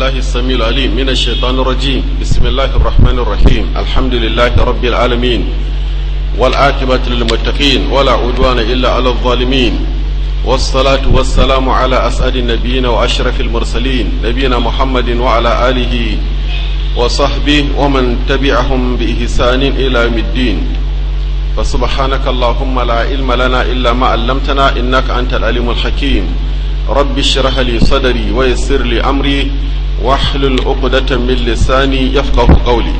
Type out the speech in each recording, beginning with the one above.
بالله السميع العليم من الشيطان الرجيم بسم الله الرحمن الرحيم الحمد لله رب العالمين والعاقبة للمتقين ولا عدوان إلا على الظالمين والصلاة والسلام على أسعد النبيين وأشرف المرسلين نبينا محمد وعلى آله وصحبه ومن تبعهم بإحسان إلى يوم الدين فسبحانك اللهم لا علم لنا إلا ما علمتنا إنك أنت العليم الحكيم رب اشرح لي صدري ويسر لي أمري واحلل عقدة من لساني يفقه قولي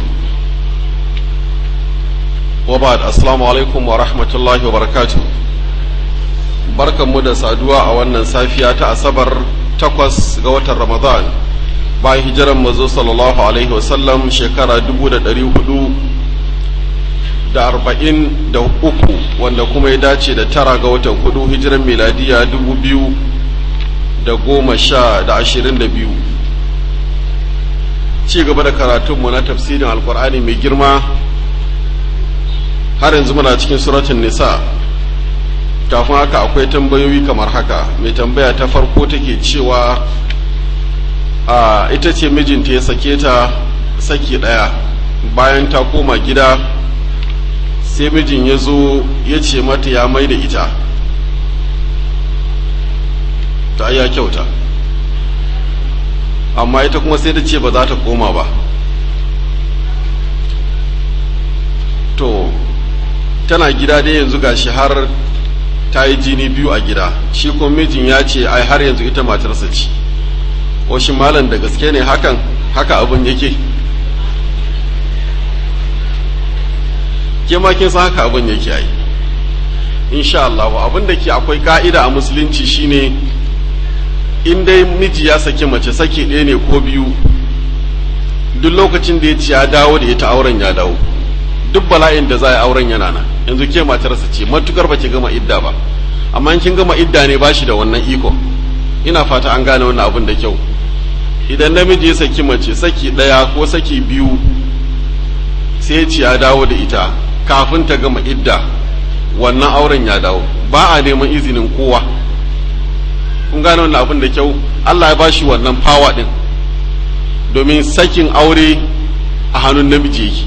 وبعد السلام عليكم ورحمة الله وبركاته barkan mu da saduwa a wannan safiya ta asabar takwas ga watan ramadan bayan hijiran mazo sallallahu alaihi wasallam shekara dubu da ɗari hudu da arba'in da uku wanda kuma ya dace da tara ga watan hudu hijiran miladiya dubu biyu da goma sha da ashirin da biyu ci gaba da karatunmu na tafsirin alkur'ani mai girma har yanzu muna cikin suratun nisa kafin haka akwai tambayoyi kamar haka mai tambaya ta farko take cewa a ita ce mijinta ya sake ta saki ɗaya bayan ta koma gida sai mijin ya zo ya ce mata ya mai da ita ta ya kyauta amma ita kuma sai ta ce ba za ta koma ba to tana gida dai yanzu gashi har ta yi jini biyu a gida shi kuma mijin ya ce ai har yanzu ita matarsa ce washin malam da gaske ne hakan haka abin yake ke ma kin san haka abin yake ai insha Allah abin da ke akwai ka'ida a musulunci shine in dai miji ya saki mace saki ɗaya ne ko biyu duk lokacin da ya ci ya dawo da ita auren ya dawo duk bala'in da za a yi auren yana nan yanzu ke matarsa ce matukar ba ki gama idda ba amma in kin gama idda ne ba shi da wannan iko ina fata an gane wannan abin da kyau idan namiji ya saki mace saki ɗaya ko saki biyu sai ci ya dawo da ita kafin ta gama idda wannan auren ya dawo ba a neman izinin kowa kun gane wannan abin da kyau Allah ya ba shi wannan fawa din domin sakin aure a hannun namiji yake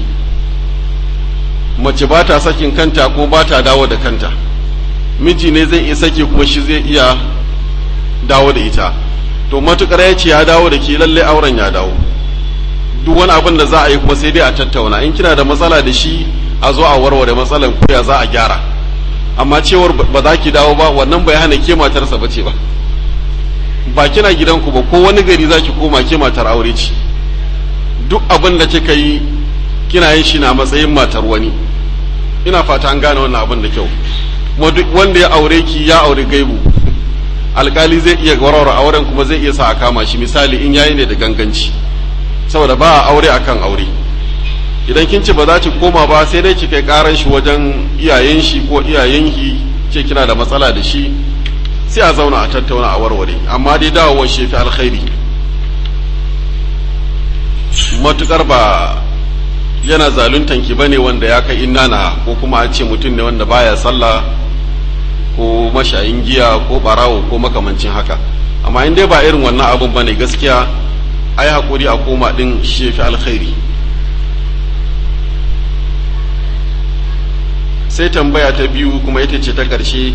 mace ba ta sakin kanta ko ba ta dawo da kanta miji ne zai iya sake kuma shi zai iya dawo da ita to matukar ya ce ya dawo da ke lalle auren ya dawo duk wani abin da za a yi kuma sai dai a tattauna in kina da matsala da shi a zo a warware matsalan ko ya za a gyara amma cewar ba za ki dawo ba wannan bai hana ke matarsa ba ce ba ba kina gidanku ba ko wani gari za ki koma ke matar aure ce duk abin da kika yi kina yin shi na matsayin matar wani ina fata an gane wannan abin da kyau wanda ya aure ki ya aure gaibu alkali zai iya warware auren kuma zai iya sa a kama shi misali in yayi ne da ganganci saboda ba a aure akan aure idan kin ce ba za ki koma ba sai dai ki kai karan shi wajen iyayen shi ko iyayen ki ce kina da matsala da shi sai a zauna a tattauna a warware amma dai dawowar shi fi alkhairi matukar ba yana zaluntan ki bane wanda ya kai inana ko kuma a ce mutum ne wanda baya sallah ko mashayin giya ko barawo ko makamancin haka amma in dai ba irin wannan abun bane gaskiya ai hakuri a koma din shi fi alkhairi sai tambaya ta biyu kuma ita ce ta ƙarshe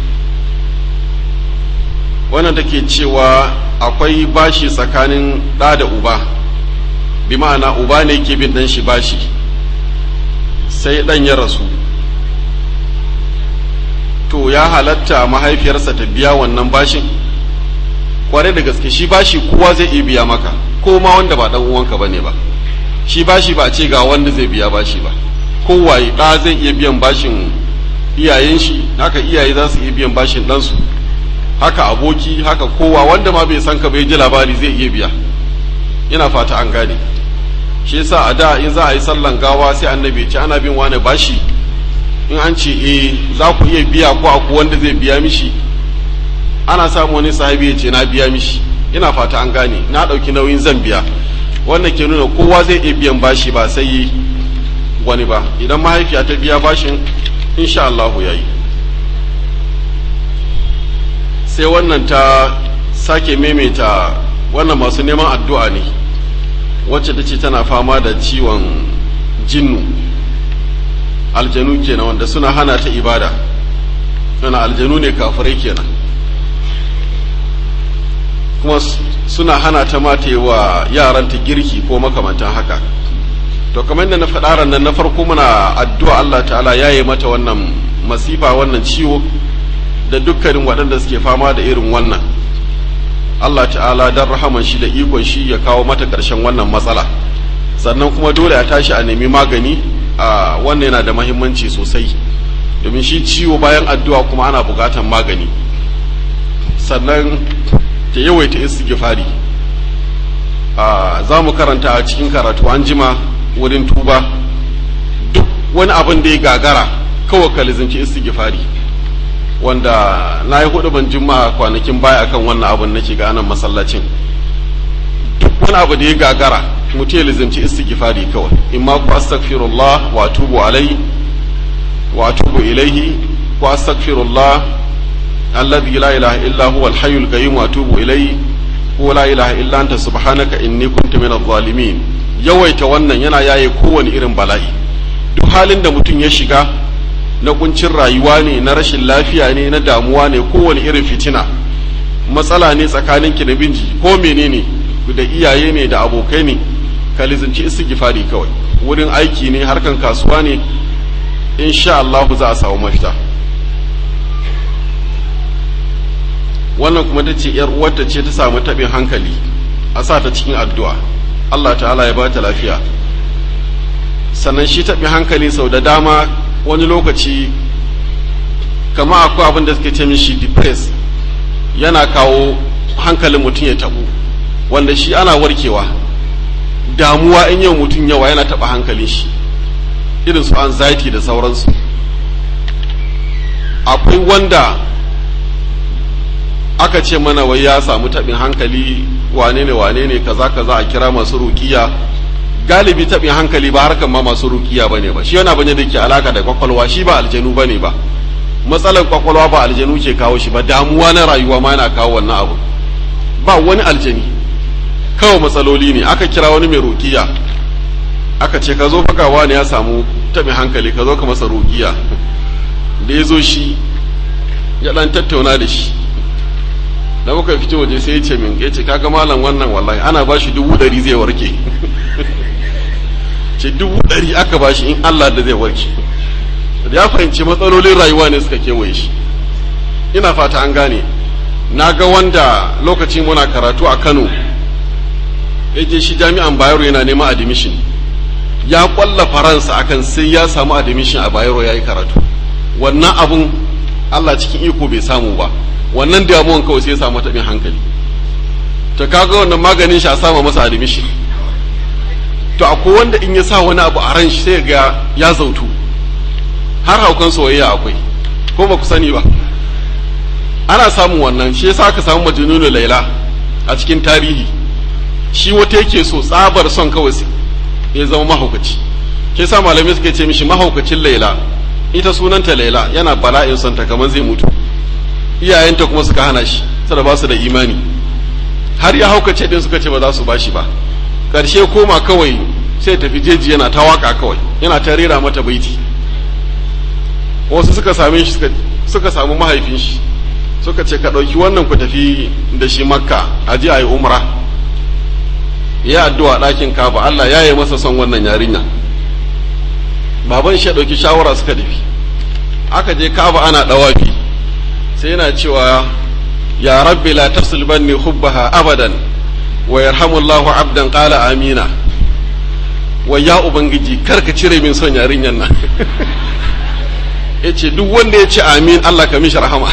wannan take cewa akwai bashi tsakanin ɗa da uba bi ma'ana uba ne ke bin ɗan shi bashi sai ɗan ya rasu to ya halatta mahaifiyarsa ta biya wannan bashin kwarai da gaske shi bashi kowa zai iya biya maka ko ma wanda ba ɗan uwanka ba ne ba shi bashi ba ce ga wanda zai biya bashi ba kowaye ɗa zai iya biyan bashin iyayen shi haka iyaye za su iya biyan bashin ɗansu haka aboki haka kowa wanda ma bai san ka bai ji labari zai iya biya ina fata an gane shi yasa a da in za a yi sallan gawa sai annabi ce ana bin wani bashi in an ce eh za ku iya biya ko aku wanda zai biya mishi ana samu wani sahabi ya ce na biya mishi ina fata an gane na ɗauki nauyin zan biya wannan ke nuna kowa zai iya biyan bashi ba sai wani ba idan mahaifiya ta biya bashin insha Allahu ya yi sai wannan ta sake maimaita wannan masu neman addu'a ne wacce ta ce tana fama da ciwon jinnu aljanu kenan wanda suna hana ta ibada suna aljanu ne kafirai kenan kuma suna hana ta mata wa yaranta girki ko makamantan haka to kamar da na faɗa nan na farko muna addu'a Allah ta'ala ya yi mata wannan masifa wannan ciwo da dukkanin waɗanda suke fama da irin wannan Allah ta'ala don rahaman shi da ikon shi ya kawo mata ƙarshen wannan matsala sannan kuma dole a tashi a nemi magani a wannan yana da mahimmanci sosai domin shi ciwo bayan addu'a kuma ana buƙatan magani sannan ta yawaita istighfari a za mu karanta a cikin karatu an jima wurin tuba duk wani abin da ya gagara kawai ka lizinci istighfari wanda na yi hudu ban juma'a kwanakin baya akan wannan abin nake ga anan masallacin duk wani abu da ya gagara mutum ya lizinci istighfari kawai in ma ku astaghfirullah wa atubu alai wa atubu ilaihi ku astaghfirullah alladhi la ilaha illa huwa al-hayyul qayyum wa atubu ilayhi ko la ilaha illa anta subhanaka inni kuntu minadh zalimin yawaita wannan yana yaye kowane irin bala'i duk halin da mutum ya shiga na kuncin rayuwa ne na rashin lafiya ne na damuwa ne kowane irin fitina matsala ne tsakanin ki da binji ko menene da iyaye ne da abokai ne ka lizinci istighfari kawai wurin aiki ne harkan kasuwa ne insha Allah za a samu mafita wannan kuma ta ce yar uwarta ce ta samu taɓin hankali a sa ta cikin addu'a Allah ta'ala ya ba ta lafiya sannan shi taɓin hankali sau da dama wani lokaci kama akwai abin da suke ce mishi depress yana kawo hankalin mutum ya tabu wanda shi ana warkewa damuwa in yau mutum yawa yana taɓa hankalin shi irin su anxiety da sauransu akwai wanda aka ce mana wai ya samu taɓin hankali wane ne wane ne kaza kaza a kira masu rukiya galibi taɓin hankali ba harkan ma masu rukiya ba ne ba shi yana bane da ke alaka da kwakwalwa shi ba aljanu ba ne ba matsalar kwakwalwa ba aljanu ke kawo shi ba damuwa na rayuwa ma yana kawo wannan abu ba wani aljani kawai matsaloli ne aka kira wani mai rukiya aka ce ka zo faka wani ya samu taɓin hankali ka zo ka masa rukiya da ya zo shi ya ɗan tattauna da shi da muka fito waje sai ya ce min ya ce kaga malam wannan wallahi ana ba shi dubu ɗari zai warke ce dubu ɗari aka ba shi in Allah da zai warke ya fahimci matsalolin rayuwa ne suka kewaye shi ina fata an gane na ga wanda lokacin muna karatu a Kano ya je shi jami'an Bayero yana neman admission ya kwalla faransa akan sai ya samu admission a Bayero ya yi karatu wannan abun Allah cikin iko bai samu ba wannan damuwan kawai sai ya samu taɓin hankali to kaga wannan maganin shi a sama masa admission to akwai wanda in ya sa wani abu a ran shi sai ga ya zautu har haukan soyayya akwai ko ba ku sani ba ana samun wannan shi yasa aka samu majnunu laila a cikin tarihi shi wata yake so tsabar son kawai ya zama mahaukaci shi yasa malamai suka ce mishi mahaukacin laila ita sunanta laila yana bala'in son ta kamar zai mutu iyayenta kuma suka hana shi sada ba su da imani har ya haukace din suka ce ba za su ba shi ba ƙarshe koma kawai sai tafi jeji yana ta waka kawai yana ta rera mata baiti wasu suka same shi suka samu mahaifin shi suka ce ka ɗauki wannan ku tafi da shi makka a ji a yi umra ya addu'a ɗakin kaba Allah ya yi masa son wannan yarinya baban shi ya ɗauki shawara suka tafi aka je kaba ana ɗawafi sai yana cewa ya rabbi la tafsil banni hubbaha abadan wa yarhamullahu abdan qala amina wa ya ubangiji karka cire min son yarinyan nan yace duk wanda ya ce amin Allah ka mishi rahama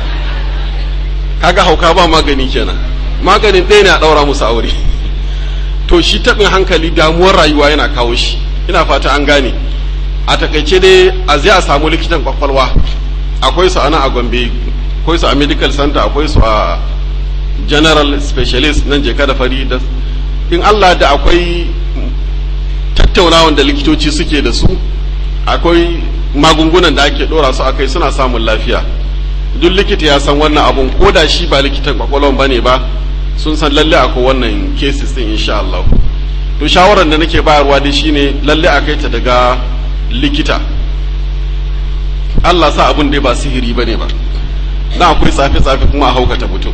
kaga hauka ba magani kenan maganin ɗaya ne a ɗaura musu aure to shi taɓin hankali damuwar rayuwa yana kawo shi ina fata an gane a takaice dai a zai a samu likitan kwakwalwa akwai su ana a gombe akwai su a medical center akwai su a general specialist nan je da fari da in Allah da akwai tattaunawan da likitoci suke da su akwai magungunan da ake dora su akai suna samun lafiya duk likita ya san wannan abun ko da shi ba likitan kwakwalwan bane ba sun san lalle akwai wannan cases din insha Allah to shawarar da nake bayarwa dai shine lalle a kai ta daga likita Allah sa abin dai ba sihiri bane ba na akwai tsafe-tsafe kuma a haukata mutum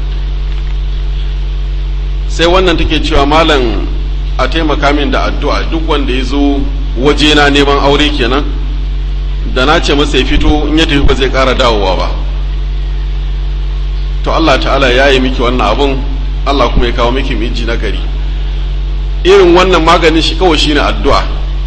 sai wannan take cewa malam a taimaka min da addu'a duk wanda ya zo wajena neman aure kenan da na ce masa ya fito in ya tafi ba zai ƙara dawowa ba to Allah ta'ala ya yi miki wannan abun Allah kuma ya kawo miki miji na gari irin wannan maganin shi kawai shine addu'a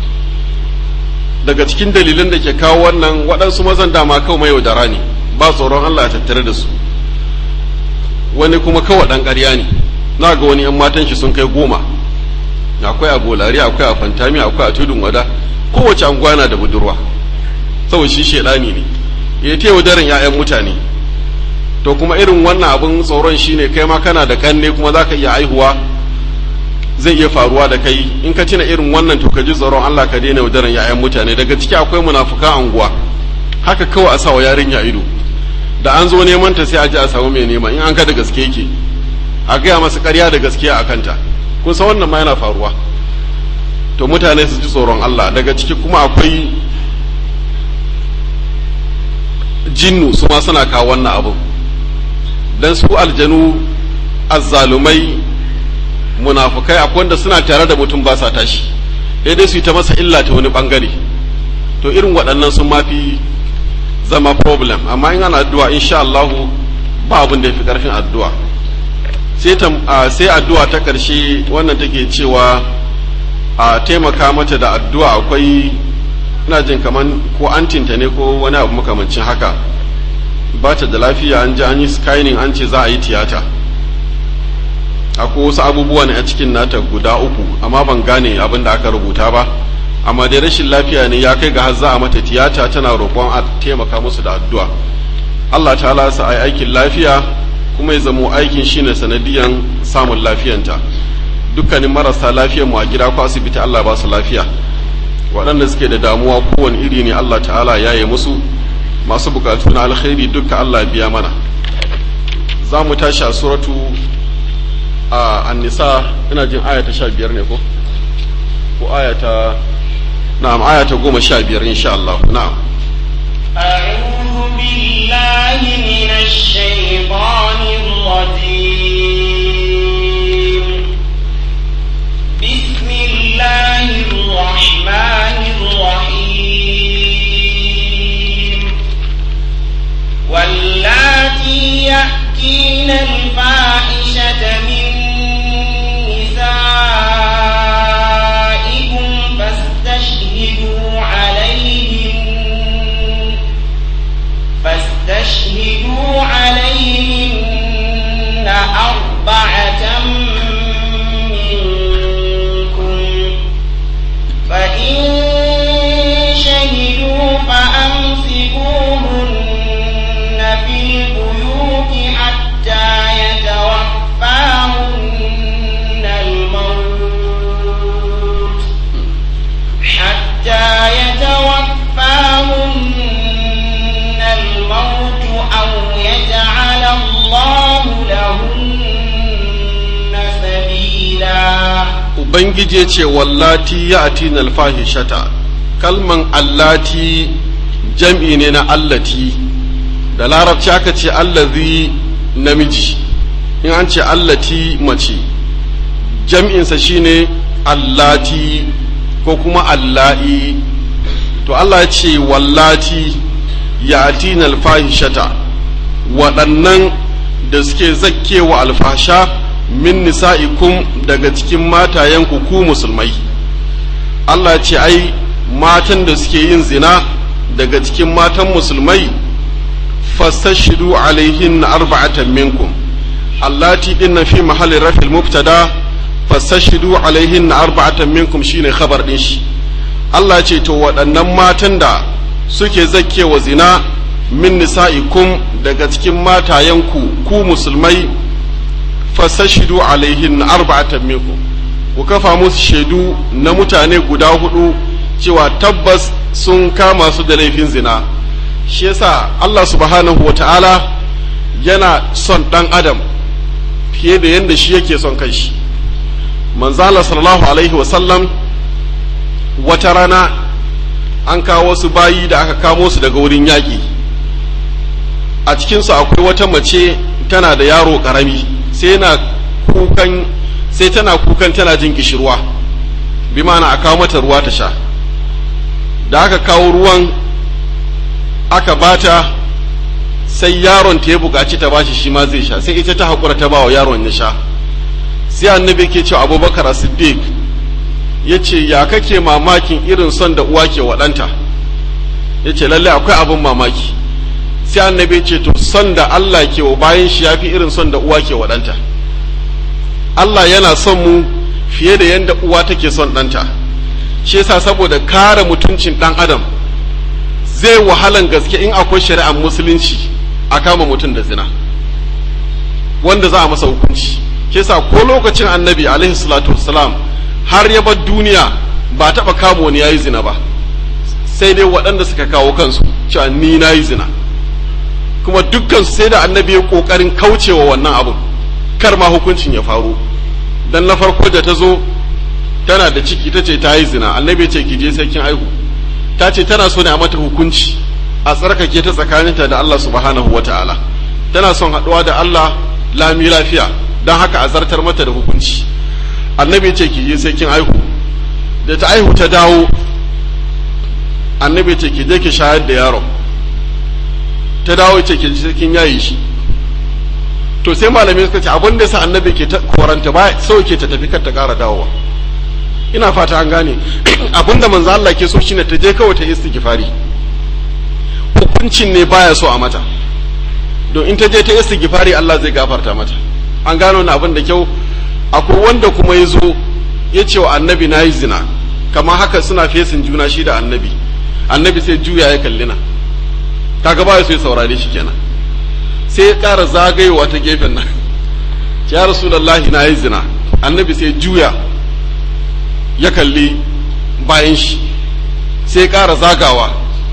daga cikin dalilin da ke kawo wannan waɗansu mazan dama kawai mai yaudara ne ba tsoron Allah ya tattare da su wani kuma kawai ɗan ƙarya ne na ga wani ‘yan matan shi sun kai goma akwai a bolari akwai a fantami akwai a tudun wada kowace anguwa na da budurwa saboda shi shaidani ne ya ta yaudarin ‘ya'yan mutane to kuma irin wannan abin tsoron shine kai ma kana da kanne kuma za ka iya aihuwa zai iya faruwa da kai in ka cina irin wannan to ka ji tsoron Allah ka daina yaudaran ‘ya'yan mutane daga ciki akwai munafukan anguwa haka kawai a sawa yarinya ido da an zo neman ta sai a ji a samu mai nema in an ka da gaske yake a gaya masa ƙarya da gaskiya a kanta kun san wannan ma yana faruwa to mutane su ji tsoron Allah daga ciki kuma akwai jinnu su ma suna kawo wannan abu dan su aljanu azzalumai munafukai akwai wanda suna tare da mutum ba sa tashi dai su yi ta masa illa ta wani bangare to irin waɗannan sun mafi zama problem amma in ana addu'a insha Allah ba abin da yafi karfin addu'a sai sai addu'a ta karshe wannan take cewa a taimaka mata da addu'a akwai ina jin kaman ko antinta ne ko wani abu makamancin haka ba ta da lafiya an ji an yi scanning an ce za a yi tiyata akwai wasu abubuwa ne a cikin nata guda uku amma ban gane abin da aka rubuta ba amma dai rashin lafiya ne ya kai ga har za a mata tiyata tana roƙon a taimaka musu da addu'a Allah ta sa ai aikin lafiya kuma ya zamo aikin shine sanadiyan samun lafiyanta dukkanin marasa lafiyar mu a gida ko asibiti Allah ba su lafiya waɗanda suke da damuwa kowane iri ne Allah ta'ala ya yi musu masu bukatu na alkhairi dukka Allah biya mana za mu tashi a suratu a annisa ina jin aya ta sha biyar ne ko ko aya ta na'am aya ta goma sha biyar insha Allah na'am أعوذ بالله من الشيطان الرجيم بسم الله الرحمن الرحيم واللاتي يأتين الفاحشة من نسائكم فاستشهدوا عليهن فاستشهدوا عليهن أربعة منكم فإن شهدوا فأمسكوهن في البيوت حتى يتوفاهن الموت حتى يتوفاهن الموت أو يجعل الله لهن سبيلا ubangiji ya ce wallati ya atina alfahishata kalman allati jam'i ne na allati da larabci aka ce allazi namiji in an ce allati mace jam'insa shine allati ko kuma alla'i to Allah ya ce wallati ya atina alfahishata waɗannan da suke zakkewa alfasha min nisa'ikum daga cikin matayenku ku musulmai Allah ce ai matan da suke yin zina daga cikin matan musulmai fastashidu alaihin arba'atan minkum allati din fi mahalli rafil mubtada fastashidu alaihin arba'atan minkum shine khabar din shi Allah ce to waɗannan matan da suke zakkewa zina min nisa'ikum daga cikin matayenku ku musulmai fasashidu alaihin arba'atan minkum ku kafa musu shaidu na mutane guda hudu cewa tabbas sun kama su da laifin zina shi yasa Allah subhanahu wata'ala yana son dan adam fiye da yadda shi yake son kanshi manzala sallallahu alaihi wasallam wata rana an kawo wasu bayi da aka kamo su daga wurin yaƙi a cikinsu akwai wata mace tana da yaro ƙarami sai na kukan sai tana kukan tana jin kishirwa bi ma'ana a kawo mata ruwa ta sha da aka kawo ruwan aka bata sai yaron ta ya buƙaci ta bashi shi ma zai sha sai ita ta haƙura ta bawa yaron ya sha sai annabi ke cewa abubakar siddiq ya ce ya kake mamakin irin son da uwa ke waɗanta ya ce lalle akwai abin mamaki sai annabi ce to son da Allah ke wa bayan shi ya fi irin son da uwa ke waɗanta Allah yana son mu fiye da yadda uwa take son ɗanta shi yasa saboda kare mutuncin ɗan adam zai wahalan gaske in akwai shari'ar musulunci a kama mutum da zina wanda za a masa hukunci shi yasa ko lokacin annabi alaihi salatu wassalam har ya bar duniya ba taɓa kama wani yayi zina ba sai dai waɗanda suka kawo kansu cewa ni na yi zina kuma dukkan sai da annabi ya ƙoƙarin kaucewa wannan abun kar ma hukuncin ya faru dan na farko da ta zo tana da ciki ta ce ta yi zina annabi ce ki je sai kin aihu ta ce tana so ne a mata hukunci a tsarkake ta tsakaninta da Allah subhanahu wata'ala tana son haɗuwa da Allah lami lafiya don haka a zartar mata da hukunci annabi ce ki je sai kin aihu da ta aihu ta dawo annabi ce ki je ki shayar da yaron ta dawo ce ki je sai kin yayi shi to sai malamai suka ce abin da sa annabi ke koranta ba so ke ta tafi kar ta ƙara dawowa ina fata an gane abin da manzo Allah ke so shine ta je kawai ta istighfari hukuncin ne baya so a mata don in ta je ta istighfari Allah zai gafarta mata an gano na abin da kyau akwai wanda kuma ya zo ya ce wa annabi na yi zina kamar haka suna fesin juna shi da annabi annabi sai juya ya kalli na kaga ba so ya saurare shi kenan sai ya ƙara zagayowa ta gefen nan ya rasulullahi na yi zina annabi sai juya ya kalli bayan shi sai ya ƙara zagawa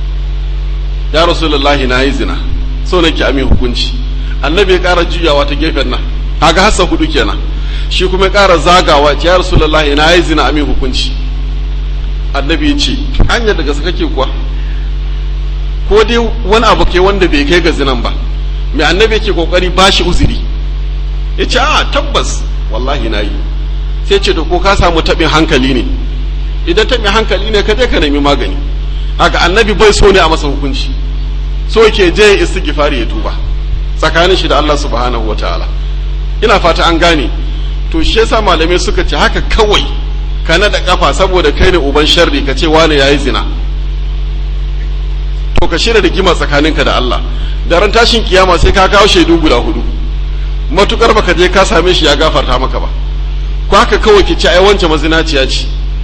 ya rasulullahi na yi zina so nake amin hukunci annabi ya ƙara juyawa ta gefen nan kaga hassa hudu kenan shi kuma ya ƙara zagawa ya rasulullahi na yi zina amin hukunci annabi ya ce hanyar daga su kake kuwa ko dai wani abu ke wanda bai kai ga zinan ba mai annabi yake kokari ba shi uzuri ya ce a tabbas wallahi na yi sai ce da ko ka samu taɓin hankali ne idan taɓin hankali ne ka je ka nemi magani haka annabi bai so ne a masa hukunci so ke je ya istighfari ya tuba tsakanin shi da Allah subhanahu wa ta'ala ina fata an gane to shi yasa malamai suka ce haka kawai ka naɗa kafa saboda kai ne uban sharri ka ce wane yayi zina to ka shirya rigima tsakaninka da Allah da ran tashin kiyama sai ka kawo shaidu guda hudu matukar baka je ka same shi ya gafarta maka ba ko haka kawai ki ce ai wance mazinaciya ce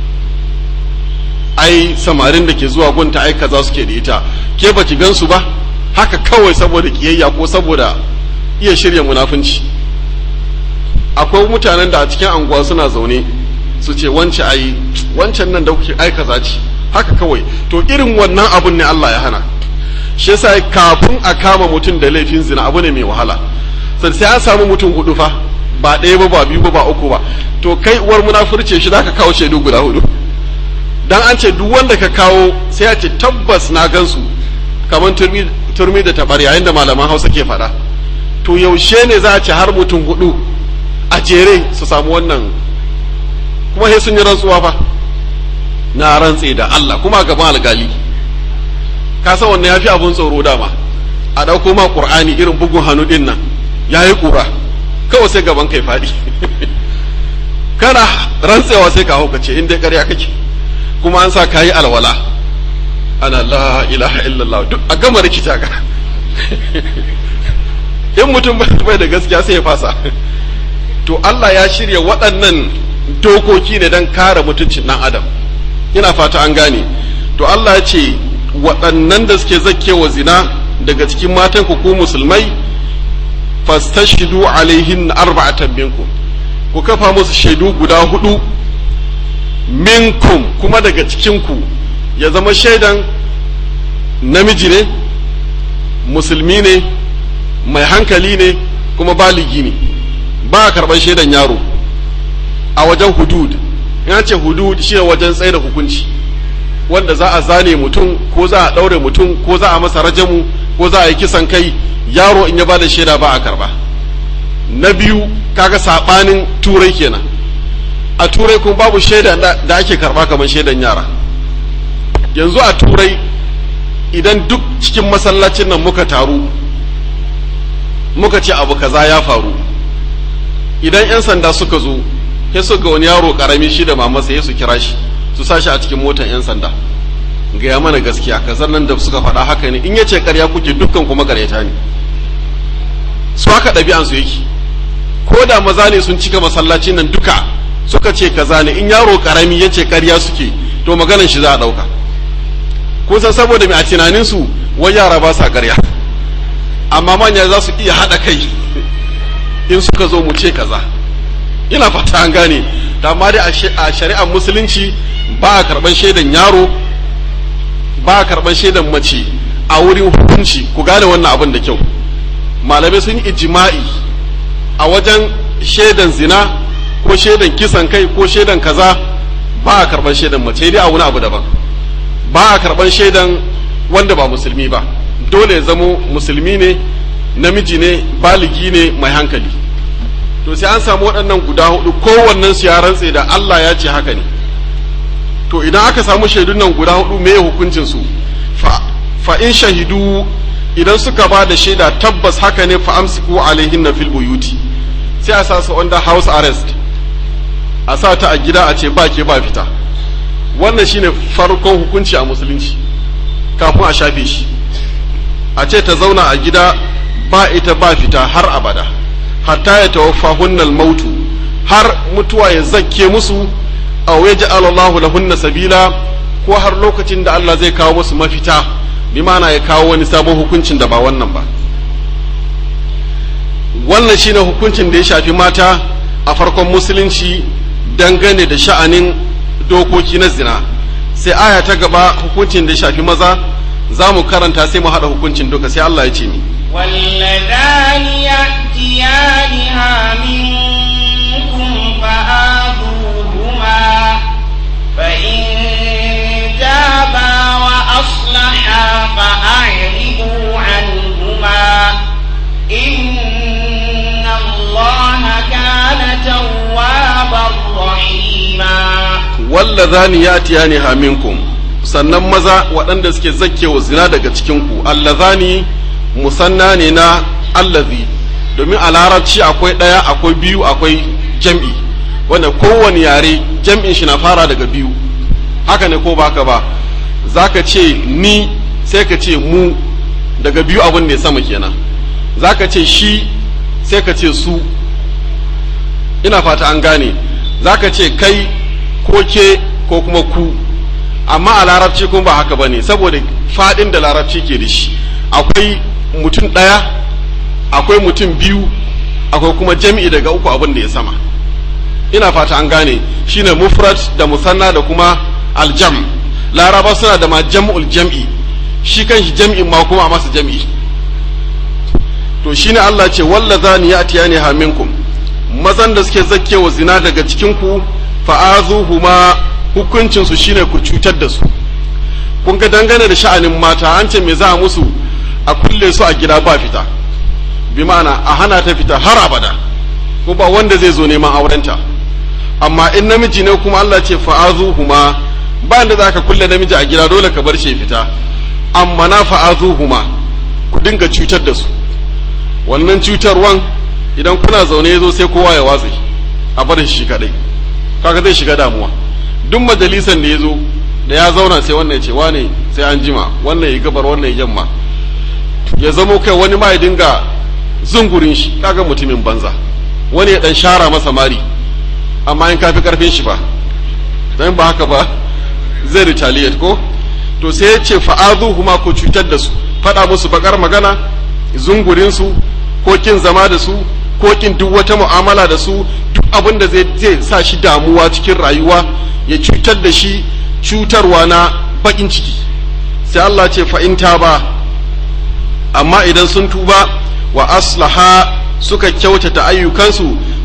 ai samarin da ke zuwa gunta ai kaza suke da ita ke baki gansu ba haka kawai saboda kiyayya ko saboda iya shirya munafunci akwai mutanen da a cikin anguwa suna zaune su ce wance ai wancan nan da kuke ai kaza ce haka kawai to irin wannan abun ne Allah ya hana shi yasa kafin a kama mutum da laifin zina abu ne mai wahala sai sai an samu mutum hudu fa ba ɗaya ba ba biyu ba ba uku ba to kai uwar munafurce shi zaka kawo shaidu guda hudu dan an ce duk wanda ka kawo sai ya ce tabbas na gansu kamar turmi turmi da tabar yayin da malaman Hausa ke faɗa to yaushe ne za a ce har mutum hudu a jere su samu wannan kuma sai sun yi rantsuwa fa na rantse da Allah kuma gaban alkali ka san wannan yafi abun tsoro dama a dauko ma qur'ani irin bugun hannu din nan yayi kura kawai sai gaban kai fadi kana rantsewa sai ka hauka ce in dai ƙarya kake kuma an sa kayi alwala ana la ilaha illallah duk a gama rikita ka in mutum bai da gaskiya sai ya fasa to Allah ya shirya waɗannan dokoki ne don kare mutuncin ɗan adam ina fata an gane to Allah ya ce waɗannan da suke zakkewa zina daga cikin matan ku ku musulmai fastashidu alaihin arba'atan minkum ku kafa musu shaidu guda hudu minkum kuma daga cikin ku ya zama shaidan namiji ne musulmi ne mai hankali ne kuma baligi ne ba a karɓar shaidan yaro a wajen hudud in ce hudud shi wajen tsaye da hukunci wanda za a zane mutum ko za a ɗaure mutum ko za a masa rajamu ko za a yi kisan kai yaro in ya ba da shaida ba a karɓa na biyu kaga saɓanin turai kenan a turai kuma babu shaida da ake karɓa kamar shaidan yara yanzu a turai idan duk cikin masallacin nan muka taru muka ce abu kaza ya faru idan 'yan sanda suka zo sai su ga wani yaro karami shi da mamasa ya su kira shi su sa shi a cikin motar 'yan sanda gaya mana gaskiya kazar nan da suka faɗa haka ne in ya ce karya kuke dukkan kuma karyata ne su haka ɗabi'ansu yake ko da maza ne sun cika masallacin nan duka suka ce kaza ne in yaro karami ya ce karya suke to maganan shi za a ɗauka kun san saboda mai a tunaninsu wai yara ba sa karya amma manya za su iya haɗa kai in suka zo mu ce kaza ina fata an gane da amma dai a shari'ar musulunci ba a karɓar shaidan yaro ba a karɓar shaidan mace a wurin hukunci ku gane wannan abin da kyau malamai sun yi ijima'i a wajen shaidan zina ko shaidan kisan kai ko shaidan kaza ba a karɓar shaidan mace dai a wani abu daban ba a karɓar shaidan wanda ba musulmi ba dole ya zamo musulmi ne namiji ne baligi ne mai hankali to sai an samu waɗannan guda hudu kowannen su ya rantse da Allah ya ce haka ne to idan aka samu shaidun nan guda hudu me hukuncin su fa, fa in shahidu idan suka ba da shaida tabbas haka ne fa amsiku alaihin fil buyuti sai a sa su under house arrest a sa ta a gida a ce ba ke ba fita wannan shine farkon hukunci a musulunci kafin a shafe shi a ce ta zauna a gida ba ita ba fita har abada hatta ya tawaffa hunnal mautu har mutuwa ya zakke musu aw yaj'al Allahu lahunna sabila ko har lokacin da Allah zai kawo musu mafita bi ma'ana ya kawo wani sabon hukuncin da ba wannan ba wannan shine hukuncin da ya shafi mata a farkon musulunci dangane da sha'anin dokoki na zina sai aya ta gaba hukuncin da ya shafi maza za mu karanta sai mu haɗa hukuncin duka sai Allah ya ce ni واللذان يأتيانها منكم فآذوهما فإن تابا وأصلحا فأعرضوا عنهما إن الله كان توابا رحيما wallazani yatiyaniha minkum sannan maza waɗanda suke zakkewa zina daga cikinku allazani musanna ne na allazi domin a larabci akwai ɗaya akwai biyu akwai jam'i wanda kowane yare jam'in shi na fara daga biyu haka ne ko baka ba za ka ce ni sai ka ce mu daga biyu abin da ya sama kenan za ka ce shi sai ka ce su ina fata an gane za ka ce kai ko ke ko kuma ku amma a larabci kuma ba haka ba ne saboda faɗin da larabci ke da shi akwai mutum ɗaya akwai mutum biyu akwai kuma jam'i daga uku abin da ya sama ina fata an gane shine mufrad da musanna da kuma aljam laraba suna da ma jam'ul jam'i shi kan shi jam'in ma kuma a masa jam'i to shine Allah ce wallazani ya'tiyani ha minkum mazan da suke zakkewa zina daga cikin ku fa'azuhuma hukuncin su shine ku cutar da su kun ga dangane da sha'anin mata an ce me za a musu a kulle su a gida ba fita bi ma'ana a hana ta fita har abada ko ba wanda zai zo neman aurenta amma in namiji ne kuma Allah ce fa'azuhuma ba da za ka kulle namiji a gida dole ka bar shi fita amma na fa'azuhuma ku dinga cutar da su wannan cutarwan idan kuna zaune ya zo sai kowa ya watse a bar shi kadai kaga zai shiga damuwa duk majalisan da ya zo da ya zauna sai wannan ya ce wane sai an jima wannan ya gabar wannan ya yamma ya zamo kai wani ma ya dinga zungurin shi kaga mutumin banza wani ya dan shara masa mari amma in kafi karfin shi ba dan ba haka ba zai retaliate ko to sai ya ce fa'azuhuma ko cutar da su faɗa musu bakar magana zungurin su ko kin zama da su ko kin duk wata mu'amala da su duk abin da zai sa shi damuwa cikin rayuwa ya cutar da shi cutarwa na bakin ciki sai Allah ce fa'in ba amma idan sun tuba wa aslaha suka kyautata ayyukansu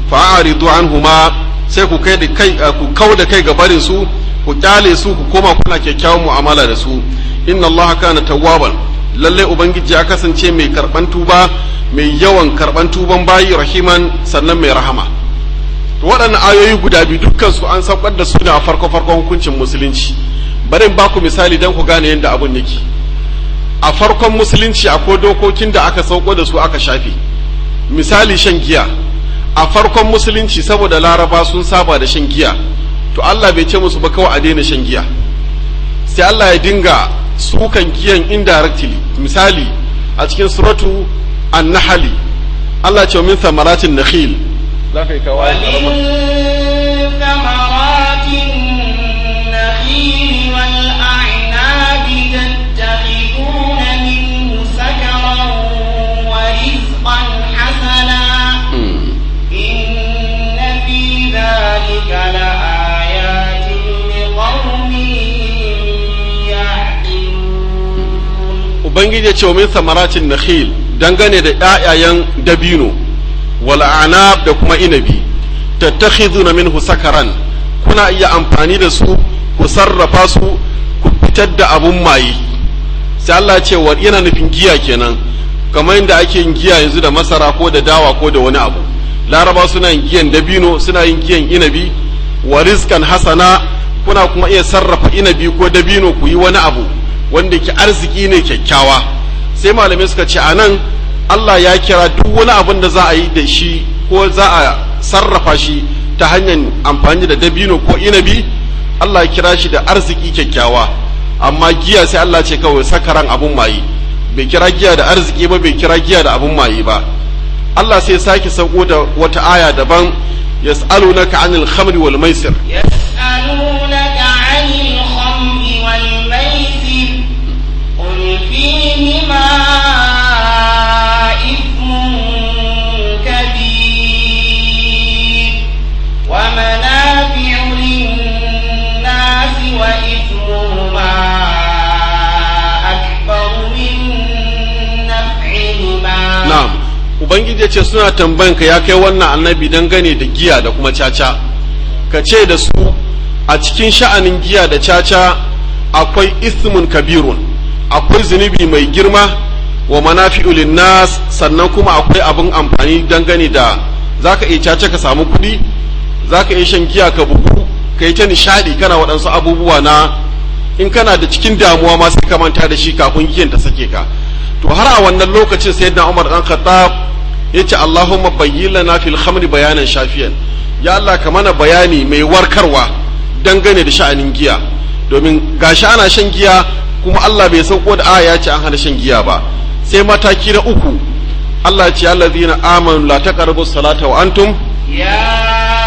fa'aridu anhuma sai ku kai da kai ku kau da kai ga barin su ku kyale su ku koma kuna kyakkyawan mu'amala da su inna allaha kana tawwaban lalle ubangiji ya kasance mai karban tuba mai yawan karban tuban bayi rahiman sannan mai rahama to waɗannan ayoyi guda biyu dukkan su an saukar da su ne a farko farkon hukuncin musulunci bari in baku misali dan ku gane yadda abun yake a farkon musulunci akwai dokokin da aka sauko da su aka shafe misali shan giya a farkon musulunci saboda laraba sun saba da shan giya to Allah bai ce musu ba kawai a daina shan giya sai Allah ya dinga sukan giyan indirectly misali a cikin suratu an-nahli Allah ce min samaratin nakhil za ka yi kawai ومن ثمرات النخيل والأعناب تتخذون منه سكرا ورزقا حسنا إن في ذلك لآيات لقوم يعقلون ubangiji ya ce wa min samaratin nakhil dangane da ƴaƴayen dabino wal anab da kuma inabi tattakhiduna minhu sakaran kuna iya amfani da su ku sarrafa su ku fitar da abun maye sai Allah ya ce wa yana nufin giya kenan kamar yadda ake yin giya yanzu da masara ko da dawa ko da wani abu laraba suna yin giyan dabino suna yin giyan inabi wa rizqan hasana kuna kuma iya sarrafa inabi ko dabino ku yi wani abu wanda ke arziki ne kyakkyawa sai malamai suka ce a nan Allah ya kira duk wani abin da za a yi da shi ko za a sarrafa shi ta hanyar amfani da dabino ko inabi Allah ya kira shi da arziki kyakkyawa amma giya sai Allah ce kawai sakaran abun maye bai kira giya da arziki ba bai kira giya da abun maye ba Allah sai sake sauko da wata aya daban yas'alunaka 'anil khamri wal maisir يسألونك عن الخمر والميسر قل فيهما إثم كبير ومنافع للناس وإثمهما أكبر من نفعهما Na'am, Ubangiji ya ce suna tambayan ka ya kai wannan annabi dangane da giya da kuma caca, ka ce da su a cikin sha'anin giya da caca akwai ismun kabirun, akwai zunubi mai girma wa manafi'u nas sannan kuma akwai abin amfani dangane da za ka iya caca ka samu kuɗi, za ka iya shan giya ka bugu, ka yi ta nishaɗi kana waɗansu abubuwa na in kana da cikin damuwa ma sai ka manta da shi kafin giyan ta sake ka. to har a wannan lokacin sayyidina Umar dan Khattab yace Allahumma bayyin lana fil khamri bayanan shafiyan ya Allah ka mana bayani mai warkarwa dangane da sha'anin giya domin gashi ana shan giya kuma Allah bai sauko da aya ce an hana shan giya ba sai mataki na uku Allah ya ce allazina amanu la taqrabu salata wa antum يا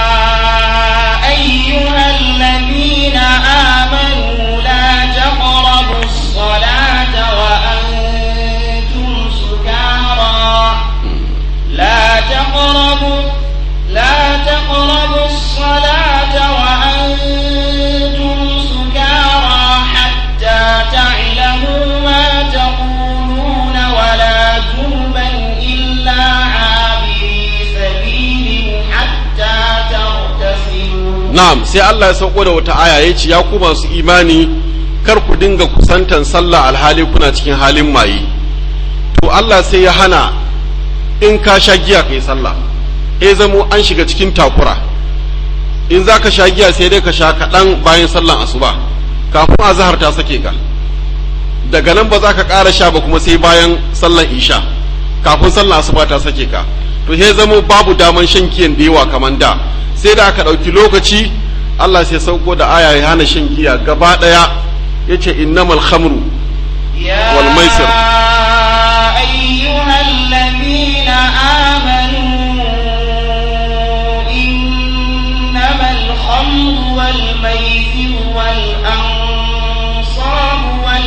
أيها الذين آمنوا لا تقربوا الصلاة وأنتم سكارى لا تقربوا لا تقربوا الصلاة وأنتم سكارى حتى تعلموا ما تقولون ولا جنبا إلا عابري سبيل حتى تغتسلوا na'am sai Allah ya sauko da wata aya ya ce ya ku masu imani kar ku dinga kusantan sallah alhali kuna cikin halin maye to Allah sai ya hana in ka sha giya kai sallah e zamo an shiga cikin takura in za ka sha giya sai dai ka sha kaɗan bayan sallan asuba kafin azahar ta sake ka daga nan ba za ka ƙara sha ba kuma sai bayan sallan isha kafin sallan asuba ta sake ka to sai zamo babu daman shan giyan da yawa kamar da sai da aka ɗauki lokaci Allah sai sauko da aya ya hana shan giya gaba ɗaya ya ce innamal khamru يا والميسر. أيها الذين آمنوا إنما الخمر والميسر والأنصاب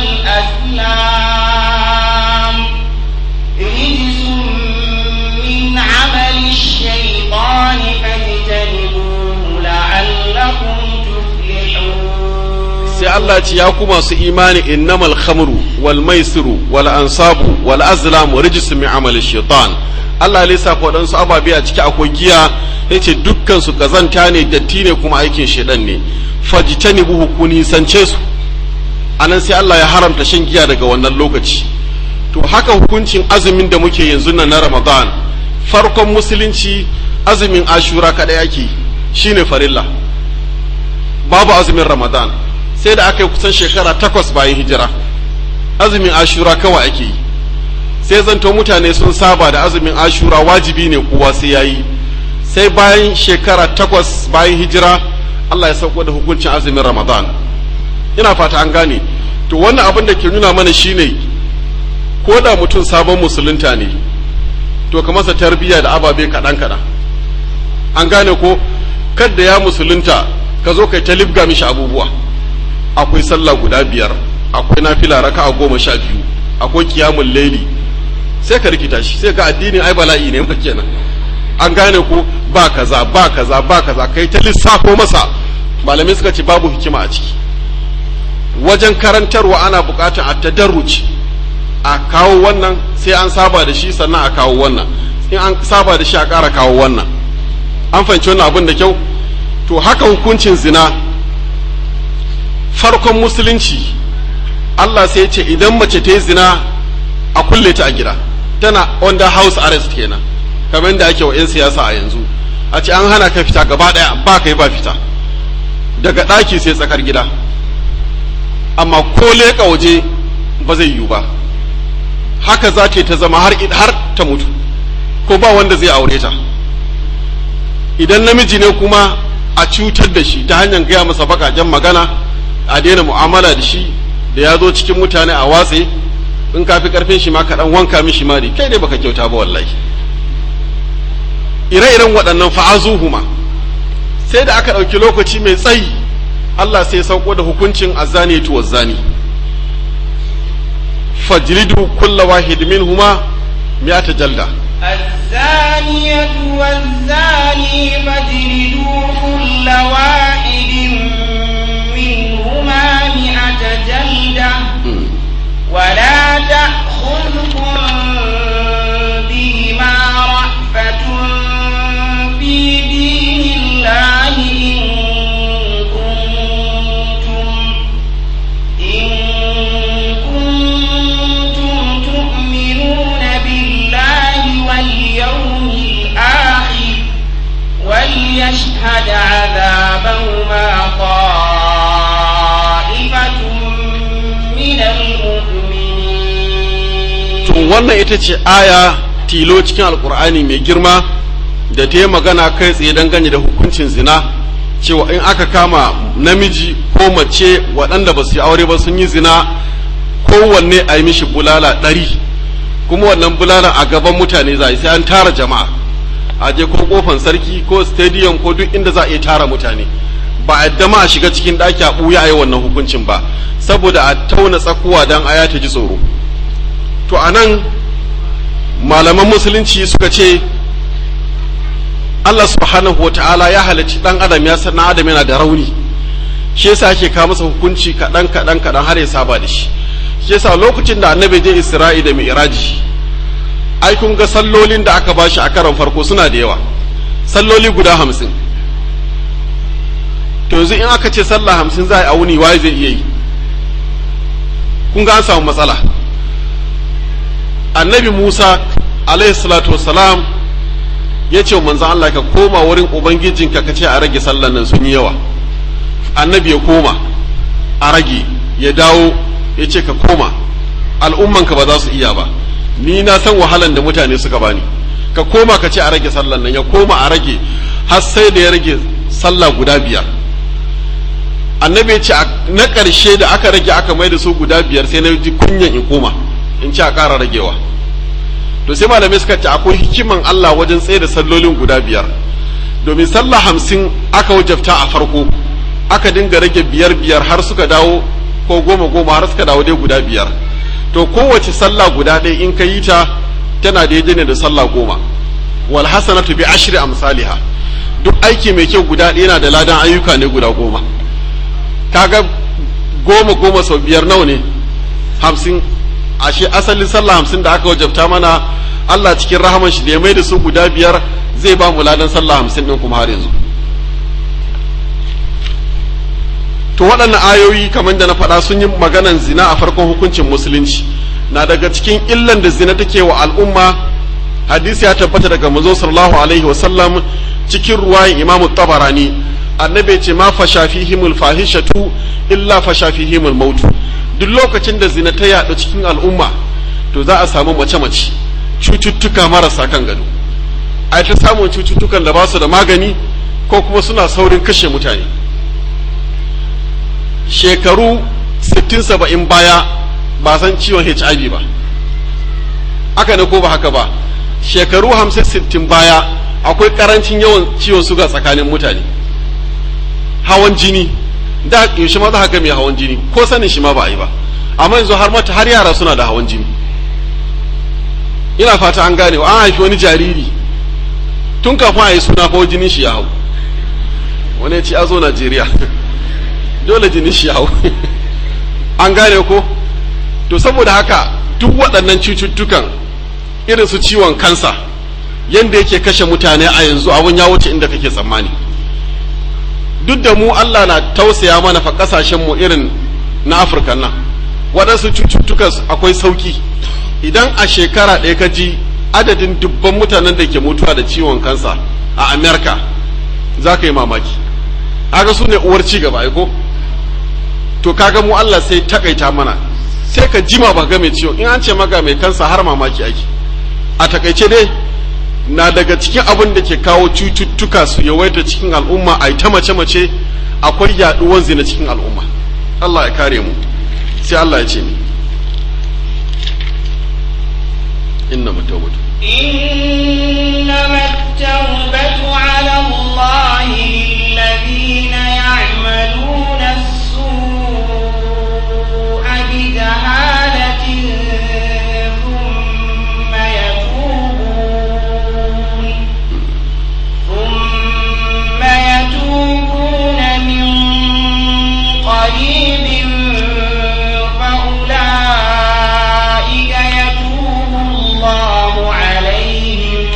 والأزلام رجس من عمل الشيطان فاجتنبوه لعلكم تفلحون sai Allah ce ya ku masu imani innamal khamru wal maisiru wal ansabu wal azlamu rijsun min amali shaitan Allah ya lissafa waɗansu ababe a ciki akwai giya ya ce dukkan su kazanta ne datti ne kuma aikin shedan ne fajitani buhu ku nisance su anan sai Allah ya haramta shan giya daga wannan lokaci to haka hukuncin azumin da muke yanzu nan na Ramadan farkon musulunci azumin ashura kadai ake shine farilla babu azumin Ramadan sai da aka yi kusan shekara takwas bayan hijira azumin ashura kawai ake yi sai zanto mutane sun saba da azumin ashura wajibi ne kowa sai yayi sai bayan shekara takwas bayan hijira Allah ya sauko da hukuncin azumin Ramadan ina fata an gane to wannan abin da ke nuna mana shine ko da mutum sabon musulunta ne to ka masa tarbiyya da ababe kaɗan kaɗan an gane ko kadda ya musulunta ka zo kai ta libga mishi abubuwa akwai sallah guda biyar akwai nafila raka a goma sha biyu akwai kiyamun laili sai ka rikita shi sai ka addinin ai bala'i ne kenan an gane ku ba kaza ba kaza ba kaza kai ta lissafo masa malamai suka ce babu hikima a ciki wajen karantarwa ana bukatar a tadarruci a kawo wannan sai an saba da shi sannan a kawo wannan in an saba da shi a ƙara kawo wannan an fahimci wannan abin da kyau to haka hukuncin zina farkon musulunci Allah sai ce idan mace ta yi zina a kulle ta a gida tana under house arrest kenan kamar da ake wa 'yan siyasa a yanzu a ce an hana ka fita gaba ɗaya ba ka yi ba fita daga ɗaki sai tsakar gida amma ko leƙa waje ba zai yiwu ba haka za ta zama har har ta mutu ko ba wanda zai aure ta idan namiji ne kuma a cutar da shi ta hanyar gaya masa bakaken magana a daina mu'amala da shi da ya zo cikin mutane a watse in ka fi karfin shi ma ka dan wanka mishi mari kai ne baka kyauta ba wallahi ire-iren waɗannan fa'azuhuma sai da aka ɗauki lokaci mai tsayi Allah sai sauko da hukuncin azani tu wazani fajridu kulla wahid minhuma mi'ata jalda الزانية والزاني فاجلدوا كل واحد منهما مئة جلدة ولا تأخذكم بهما رأفة في دين الله إن كنتم إن كنتم تؤمنون بالله واليوم الآخر وليشهد عذابهما طائفة من to المؤمنين wannan ita ce aya tilo cikin alkur'ani mai girma da ta yi magana kai tsaye dangane da hukuncin zina cewa in aka kama namiji ko mace waɗanda ba su yi aure ba sun yi zina kowanne a yi mishi bulala ɗari kuma wannan bulala a gaban mutane za a yi sai an tara jama'a a je ko kofan sarki ko stadium ko duk inda za a iya tara mutane ba a yadda ma a shiga cikin ɗaki a ɓuya a yi wannan hukuncin ba saboda a tauna tsakuwa don aya ta ji tsoro to a nan malaman musulunci suka ce Allah subhanahu wa ta'ala ya halicci ɗan adam ya san ɗan adam yana da rauni shi yasa ake kawo masa hukunci kaɗan kaɗan kaɗan har ya saba da shi shi yasa lokacin da annabi je isra'i da mi'raji ai kun ga sallolin da aka bashi a karon farko suna da yawa salloli guda hamsin to yanzu in aka ce sallah hamsin za a yi a wuni waye zai iya yi kun ga an samu matsala annabi musa alaihi salatu wassalam ya ce wa manzan allah ka koma wurin ubangijinka ka ce a rage sallan nan sun yi yawa annabi ya koma a rage ya dawo ya ce ka koma al'ummanka ba za su iya ba ni na san wahalan da mutane suka bani ka koma ka ce a rage sallan nan ya koma a rage har sai da ya rage sallah guda biyar annabi ya ce na ƙarshe da aka rage aka mai da su guda biyar sai na ji kunyan in koma in ce a ƙara ragewa to sai malamai suka ce akwai hikiman Allah wajen tsaye da sallolin guda biyar domin sallah hamsin aka wajabta a farko aka dinga rage biyar biyar har suka dawo ko goma goma har suka dawo dai guda biyar to kowace sallah guda ɗaya in ka yi ta tana daidai ne da sallah goma wal hasanatu bi ashri amsalha duk aiki mai kyau guda ɗaya yana da ladan ayyuka ne guda goma kaga goma goma sau biyar nawa ne hamsin ashe asalin sallah hamsin da aka wajabta mana Allah cikin rahaman shi da ya mai da su guda biyar zai ba mu ladan sallah hamsin ɗin kuma har yanzu to waɗannan ayoyi kamar da na faɗa sun yi maganan zina a farkon hukuncin musulunci na daga cikin illan da zina take wa al'umma hadisi ya tabbata daga manzo sallallahu alaihi wasallam cikin ruwayin imamu tabarani annabi ce ma fasha fihimul fahishatu illa fasha fihimul mautu duk lokacin da zina ta yaɗu cikin al'umma to za a samu mace-mace cututtuka marasa kan gado a ta samun cututtukan da ba su da magani ko kuma suna saurin kashe mutane shekaru 60-70 baya ba san ciwon hiv ba haka ne ko ba haka ba shekaru 50-60 baya akwai karancin yawan ciwon suga tsakanin mutane hawan jini da yaushe ma za haka mai hawan jini ko sanin shi ma ba a yi ba amma yanzu har mata har yara suna da hawan jini ina fata an gane an haifi wani jariri tun kafin a yi suna fa jinin shi ya hau wani ya ce a zo najeriya dole jinin shi ya hau an gane ko to saboda haka duk waɗannan cututtukan irin su ciwon kansa yadda yake kashe mutane a yanzu abun ya wuce inda kake tsammani duk da mu Allah na tausaya mana fa kasashen mu irin na Afirka nan waɗansu cututtukan akwai sauki idan a shekara ɗaya ka ji adadin dubban mutanen da ke mutuwa da ciwon kansa a Amerika za ka yi mamaki aga su ne uwar ci gaba ko to kaga mu Allah sai takaita mana sai ka jima ba ga mai ciwon in an ce maka mai kansa har mamaki ake a takaice dai na daga cikin abin da ke kawo cututtuka su yawaita cikin al'umma a ta mace-mace akwai yaduwan zina cikin al'umma Allah ya kare mu sai Allah ya ce ni inna matawbatu إنما التوبة على الله للذين يعملون السوء بجهالة ثم يتوبون ثم يتوبون من قريب فأولئك يتوب الله عليهم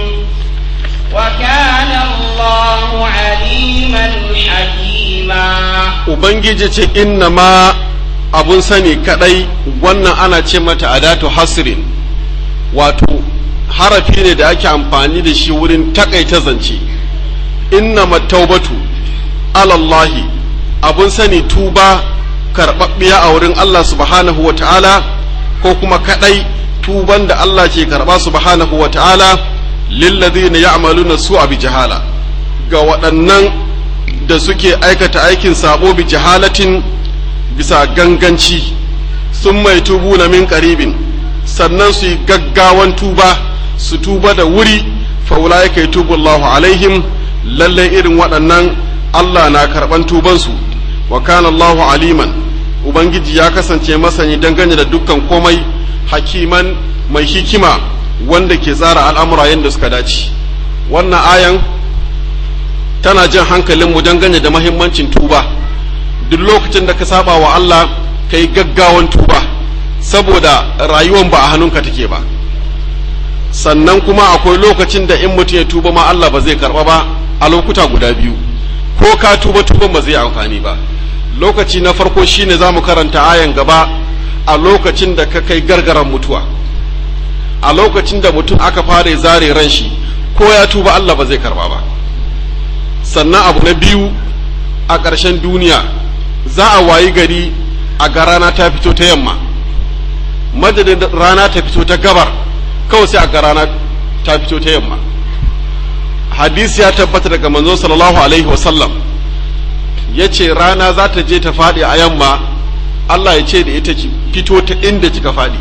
وكان الله عليما حكيما ubangiji ce inna ma abun sani kadai wannan ana ce mata adatu hasrin wato harafi ne da ake amfani da shi wurin takaita zance inna mattaubatu alallahi abun sani tuba karɓaɓɓiya a wurin Allah subhanahu wa ta'ala ko kuma kadai tuban da Allah ke karɓa subhanahu wa ta'ala lillazina ya'maluna su'a bi jahala ga waɗannan da suke aikata aikin sabo bi jahalatin bisa ganganci sun mai tubu na min karibin sannan su yi gaggawan tuba su tuba da wuri faula ya kai tubu Allahu alaihim lallai irin waɗannan Allah na karɓan tubansu wa kana Allahu aliman ubangiji ya kasance masani dangane da dukkan komai hakiman mai hikima wanda ke tsara al'amura yadda suka dace wannan ayan tana jan hankalinmu dangane da mahimmancin tuba duk lokacin da ka saba wa Allah ka yi gaggawan tuba saboda rayuwan ba a hannunka take ba sannan kuma akwai lokacin da in mutum ya tuba ma Allah ba zai karba ba a lokuta guda biyu ko ka tuba tuban ba zai amfani ba lokaci na farko shine za mu karanta ayan gaba a lokacin da ka kai gargaran mutuwa a lokacin da mutum aka fara zare ran shi ko ya tuba Allah ba zai karba ba sannan abu na biyu a ƙarshen duniya za a wayi gari a ga rana ta fito ta yamma madadin rana ta fito ta gabar kawai sai a ga rana ta fito ta yamma hadisi ya tabbata daga manzo sallallahu alaihi wasallam ya ce rana za ta je ta faɗi a yamma Allah ya ce da ita ki fito ta inda kika faɗi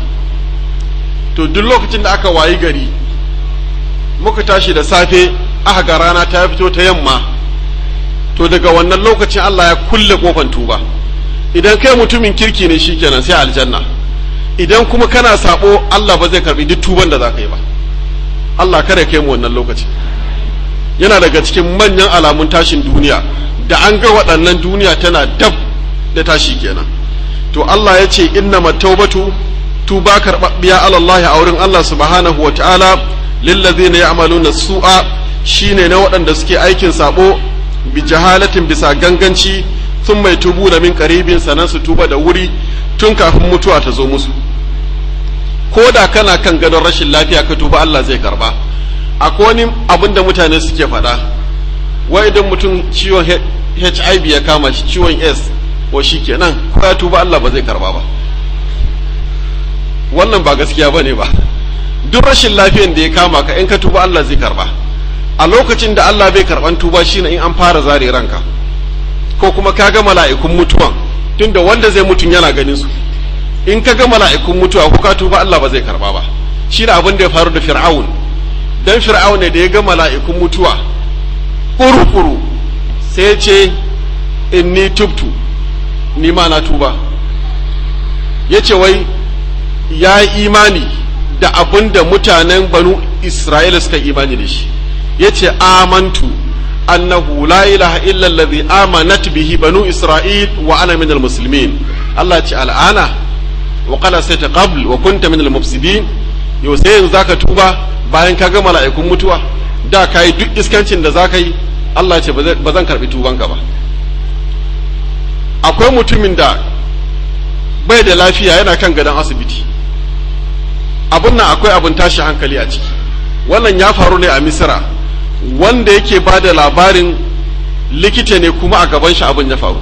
to duk lokacin da aka wayi gari muka tashi da safe aka ga rana ta fito ta yamma to daga wannan lokacin Allah ya kulle kofan tuba idan kai mutumin kirki ne shikenan sai aljanna idan kuma kana sabo Allah ba zai karbi duk tuban da za ka yi ba Allah kare kai mu wannan lokacin yana daga cikin manyan alamun tashin duniya da an ga waɗannan duniya tana dab da tashi kenan to Allah ya ce innama taubatu tuba karɓaɓɓiya alallahi a wurin Allah subhanahu wa ta'ala lillazina ya'maluna su'a shine na waɗanda suke aikin sabo bi jahalatin bisa ganganci sun mai tubu da min karibin sanan su tuba da wuri tun kafin mutuwa ta zo musu ko da kana kan gadon rashin lafiya ka tuba Allah zai karba akwai wani abin da mutane suke faɗa wai idan mutum ciwon HIV ya kama shi ciwon S wa shi kenan ko ya tuba Allah ba zai karba ba wannan ba gaskiya ba ne ba duk rashin lafiyan da ya kama ka in ka tuba Allah zai karba a lokacin da Allah bai karban tuba shine in an fara zare ranka ko kuma ka ga mala'ikun mutuwan tunda wanda zai mutun yana ganin su in ka ga mala'ikun mutuwa ko ka tuba Allah ba zai karba ba shi da abin da ya faru da fir'aun dan fir'aun ne da ya ga mala'ikun mutuwa kuru-kuru sai ya ce inni tubtu ni ma na tuba ya ce wai ya yi imani da abin da mutanen banu isra'ila suka imani da shi ya ce amantu annahu la ilaha illa allazi amanat bihi banu isra'il wa ana minal muslimin Allah ce al'ana wa qala sayta qabl wa kunta minal mufsidin yau sai yanzu zaka tuba bayan ka ga mala'ikun mutuwa da kai duk iskancin da zaka yi Allah ce ba zan karbi tubanka ba akwai mutumin da bai da lafiya yana kan gadon asibiti abun nan akwai abin tashi hankali a ciki wannan ya faru ne a misira wanda yake ba da labarin likita ne kuma a gaban shi abin ya faru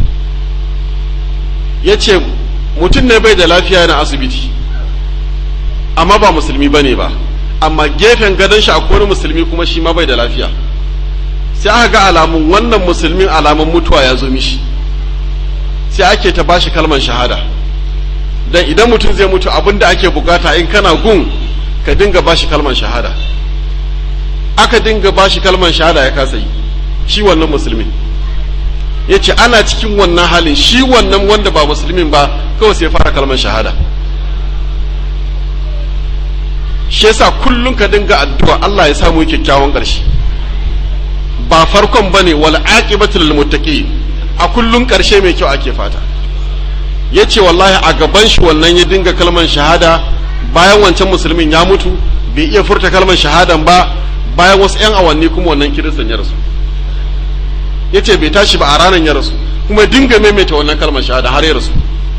ya ce mutum ne bai da lafiya yana asibiti amma ba musulmi ba ne ba amma gefen gadon shi akwai wani musulmi kuma shi ma bai da lafiya sai aka ga alamun wannan musulmin alamun mutuwa ya zo mishi sai ake ta bashi kalmar shahada dan idan mutum zai mutu abin da ake bukata in kana gun ka dinga bashi kalmar shahada aka dinga bashi kalmar shahada ya kasa yi shi wannan musulmin ya ce ana cikin wannan halin shi wannan wanda ba musulmin ba kawai sai fara kalmar shahada shi yasa kullum ka dinga addu'a Allah ya samu kyakkyawan ƙarshe ba farkon bane wal aqibatu lil muttaqin a kullum ƙarshe mai kyau ake fata yace wallahi a gaban shi wannan ya dinga kalmar shahada bayan wancan musulmin ya mutu bai iya furta kalmar shahadan ba bayan wasu 'yan awanni kuma wannan kiristan ya rasu yace bai tashi ba a ranar ya rasu kuma dinga maimaita wannan kalmar shahada har ya rasu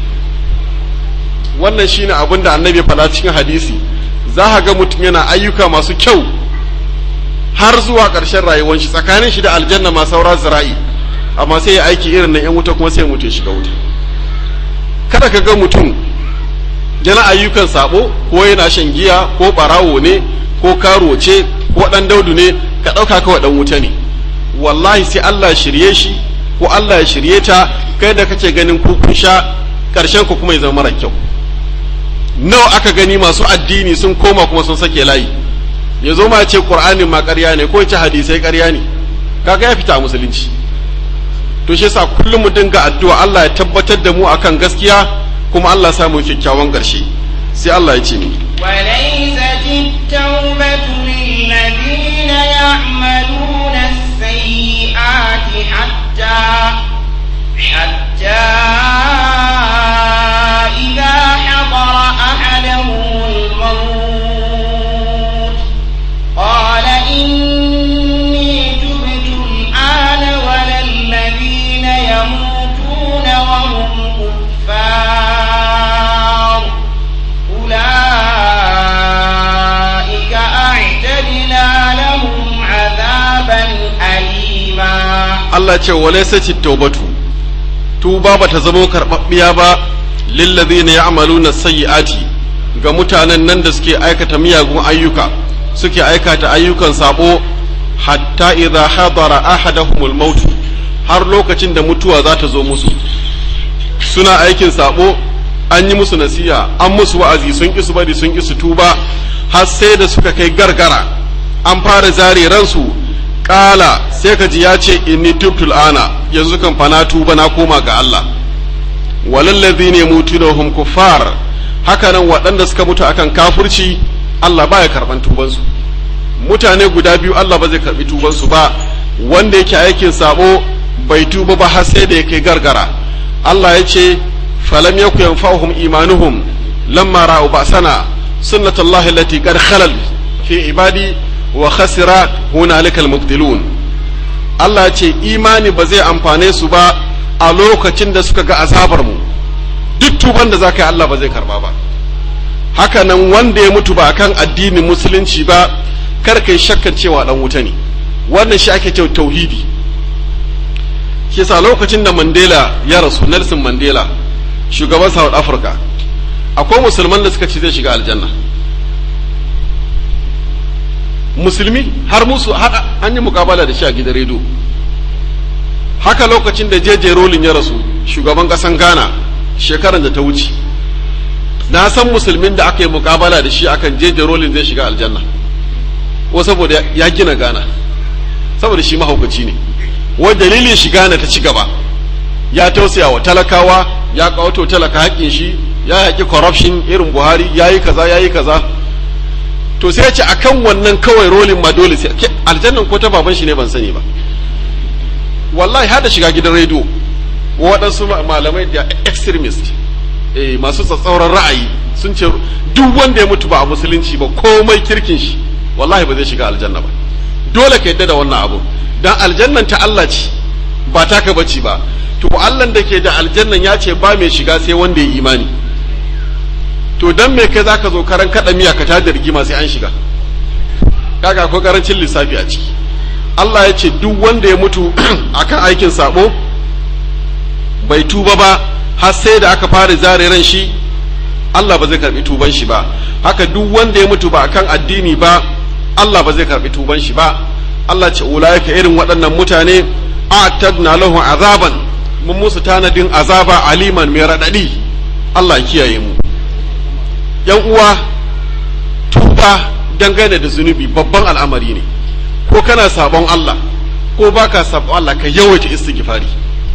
wannan shine abin da annabi faɗa cikin hadisi za ka ga mutum yana ayyuka masu kyau har zuwa ƙarshen rayuwar shi tsakanin shi da aljanna ma saura zira'i amma sai ya aiki irin na 'yan wuta kuma sai mutum shiga wuta kada ka ga mutum yana ayyukan sabo ko yana shan giya ko barawo ne ko karo ce ko dan daudu ne ka ɗauka kawai dan wuta ne wallahi sai Allah shirye shi ko Allah ya shirye ta kai da kake ganin ku kun sha ƙarshen ku kuma ya zama mara kyau nawa aka gani masu addini sun koma kuma sun sake layi ya zo ma ce qur'anin ma ƙarya ne ko ce hadisai ƙarya ne kaga ya fita a musulunci to shi yasa kullum mu dinga addu'a Allah ya tabbatar da mu akan gaskiya kuma Allah ya samu kyakkyawan ƙarshe sai Allah ya ce ni وليست التوبة للذين يعملون السيئات حتى حتى إذا حضر أحدهم الموت قال إني تبت الآن ولا الذين يموتون وهم كفار أولئك أعتدنا لهم عذابا أليما Allah ce wale sace taubatu tuba ba ta zamo karɓaɓɓiya ba lillazina ya'maluna sayyi'ati ga mutanen nan da suke aikata miyagun ayyuka suke aikata ayyukan sabo hatta idza hadara ahadahumul maut har lokacin da mutuwa za ta zo musu suna aikin sabo an yi musu nasiha an musu wa'azi sun ki su bari sun ki su tuba har sai da suka kai gargara an fara zare ransu kala sai ka ji ya ce inni tubtul ana yanzu kan fa na tuba na koma ga Allah walallazi ne mutu da hum kuffar haka nan waɗanda suka mutu akan kafurci Allah baya karban tubansu mutane guda biyu Allah ba zai karbi tubansu ba wanda yake aikin sabo bai tuba ba har sai da ya kai gargara Allah ya ce falam yaku yanfa'uhum imanuhum lamma ra'u ba'sana sunnatullahi allati qad khalal fi ibadi wa khasira hunalika almubtilun Allah ya ce imani ba zai amfane su ba a lokacin da suka ga azabar mu duk tuban da zaka yi Allah ba zai karba ba haka nan wanda ya mutu ba kan addinin musulunci ba kar kai shakkan cewa dan wuta ne wannan shi ake cewa tauhidi shi yasa lokacin da Mandela ya rasu Nelson Mandela shugaban South Africa akwai musulman da suka ce zai shiga aljanna musulmi har musu har an yi mukabala da shi a gidan rediyo haka lokacin da jeje rolin ya rasu shugaban kasan ghana shekaran da ta wuce na san musulmin da aka yi mukabala da shi akan jeje rolin zai shiga aljanna ko saboda ya gina ghana saboda shi mahaukaci ne wa dalilin shi ghana ta ci gaba ya tausaya wa talakawa ya kawato talaka haƙƙin shi ya yaƙi corruption irin buhari ya yi kaza ya yi kaza to sai ya ce akan wannan kawai rolin ma dole sai aljannan ko ta baban shi ne ban sani ba wallahi hada shiga gidan rediyo waɗansu malamai da extremist eh masu tsatsauran ra'ayi sun ce duk wanda ya mutu ba a musulunci ba komai kirkin shi wallahi ba zai shiga aljanna ba dole ka yadda da wannan abu dan aljannan ta Allah ce ba taka bace ba to Allah da ke da aljannan ya ce ba mai shiga sai wanda ya imani to dan me kai zaka zo karan kada miya ka tada rigima sai an shiga kaga akwai karancin lissafi a ciki Allah ya ce duk wanda ya mutu akan aikin sabo bai tuba ba har sai da aka fara zare ran shi Allah ba zai karbi tuban shi ba haka duk wanda ya mutu ba akan addini ba Allah ba zai karbi tuban shi ba Allah ce ulaika irin waɗannan mutane a'tadna lahu azaban mun musu tanadin azaba aliman mai radadi Allah ya kiyaye mu yan uwa tuba dangane da zunubi babban al'amari ne ko kana sabon Allah ko baka sabon Allah ka yawaita istighfari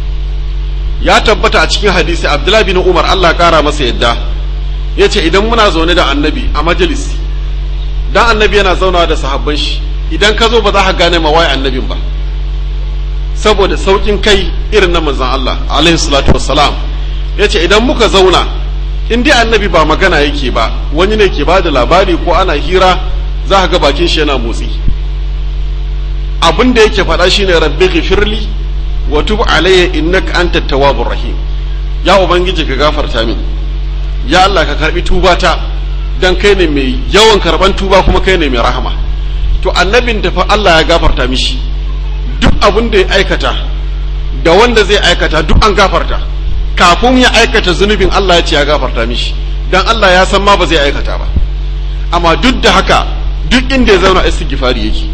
ya tabbata a cikin hadisi Abdullahi bin Umar Allah kara masa yadda yace idan muna zaune da annabi a majalisi dan annabi yana zaunawa da sahabban shi idan ka zo ba za ka gane ma wai annabin ba saboda saukin kai irin na manzon Allah alaihi salatu wassalam yace idan muka zauna in dai annabi ba magana yake ba wani ne ke ba da labari ko ana hira za ka ga bakin shi yana motsi abin da yake faɗa shine rabbi ghifirli wa tub alayya innaka antat tawwabur rahim ya ubangiji ka gafarta min ya Allah ka karbi tubata dan kai ne mai yawan karban tuba kuma kai ne mai rahama to annabin da fa Allah ya gafarta mishi duk abin da ya aikata da wanda zai aikata duk an gafarta kafin ya aikata zunubin Allah ya ce ya gafarta mishi dan Allah ya san ma ba zai aikata ba amma duk da haka duk inda ya zauna istighfari yake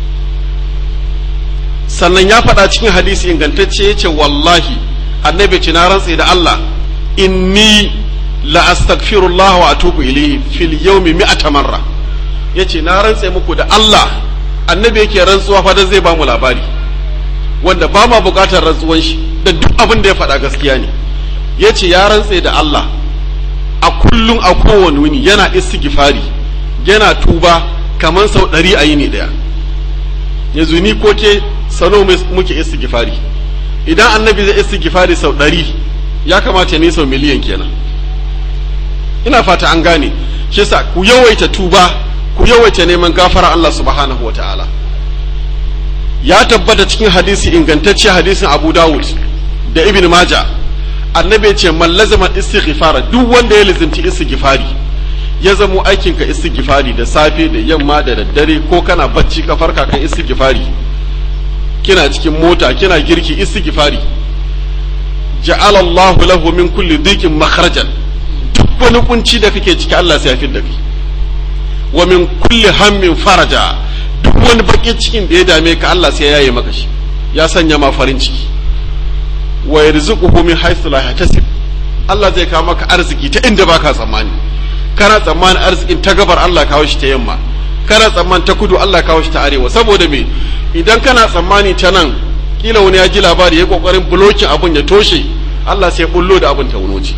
sannan ya faɗa cikin hadisi ingantacce ya ce wallahi annabi ce na rantse da Allah inni la astaghfirullah wa atubu ilayhi fil yawmi mi'ata marra yace na rantse muku da Allah annabi yake rantsuwa fa zai ba mu labari wanda ba ma bukatar rantsuwan shi da duk abin da ya faɗa gaskiya ne yace ya rantse da Allah a kullum a kowane wuni yana istighfari yana tuba kamar sau ɗari a yini ɗaya yanzu ni ko ke sano muke istighfari idan annabi zai istighfari sau ɗari ya kamata ne sau miliyan kenan ina fata an gane shi yasa ku yawaita tuba ku yawaita neman gafara Allah subhanahu wa ta'ala ya tabbata cikin hadisi ingantacce hadisin Abu Dawud da Ibn Majah annabi ce man lazama istighfara duk wanda ya lazimci istighfari ya zamo aikinka istighfari da safe da yamma da daddare ko kana bacci ka farka kan istighfari kina cikin mota kina girki istighfari ja'ala Allahu lahu min kulli dhikin makhrajan duk wani kunci da kake ciki Allah sai ya fidda kai wa min kulli hammin faraja duk wani bakin cikin da ya dame ka Allah sai ya yaye maka shi ya sanya ma farin ciki wa yarzuquhu min haythu la yahtasib Allah zai kawo maka arziki ta inda baka tsammani kana tsammanin arzikin ta gabar Allah kawo shi ta yamma kana tsammanin ta kudu Allah kawo shi ta arewa saboda me idan kana tsammani ta nan kila wani ya ji labari ya kokarin bulokin abun ya toshe Allah sai bullo da abun ta wunoci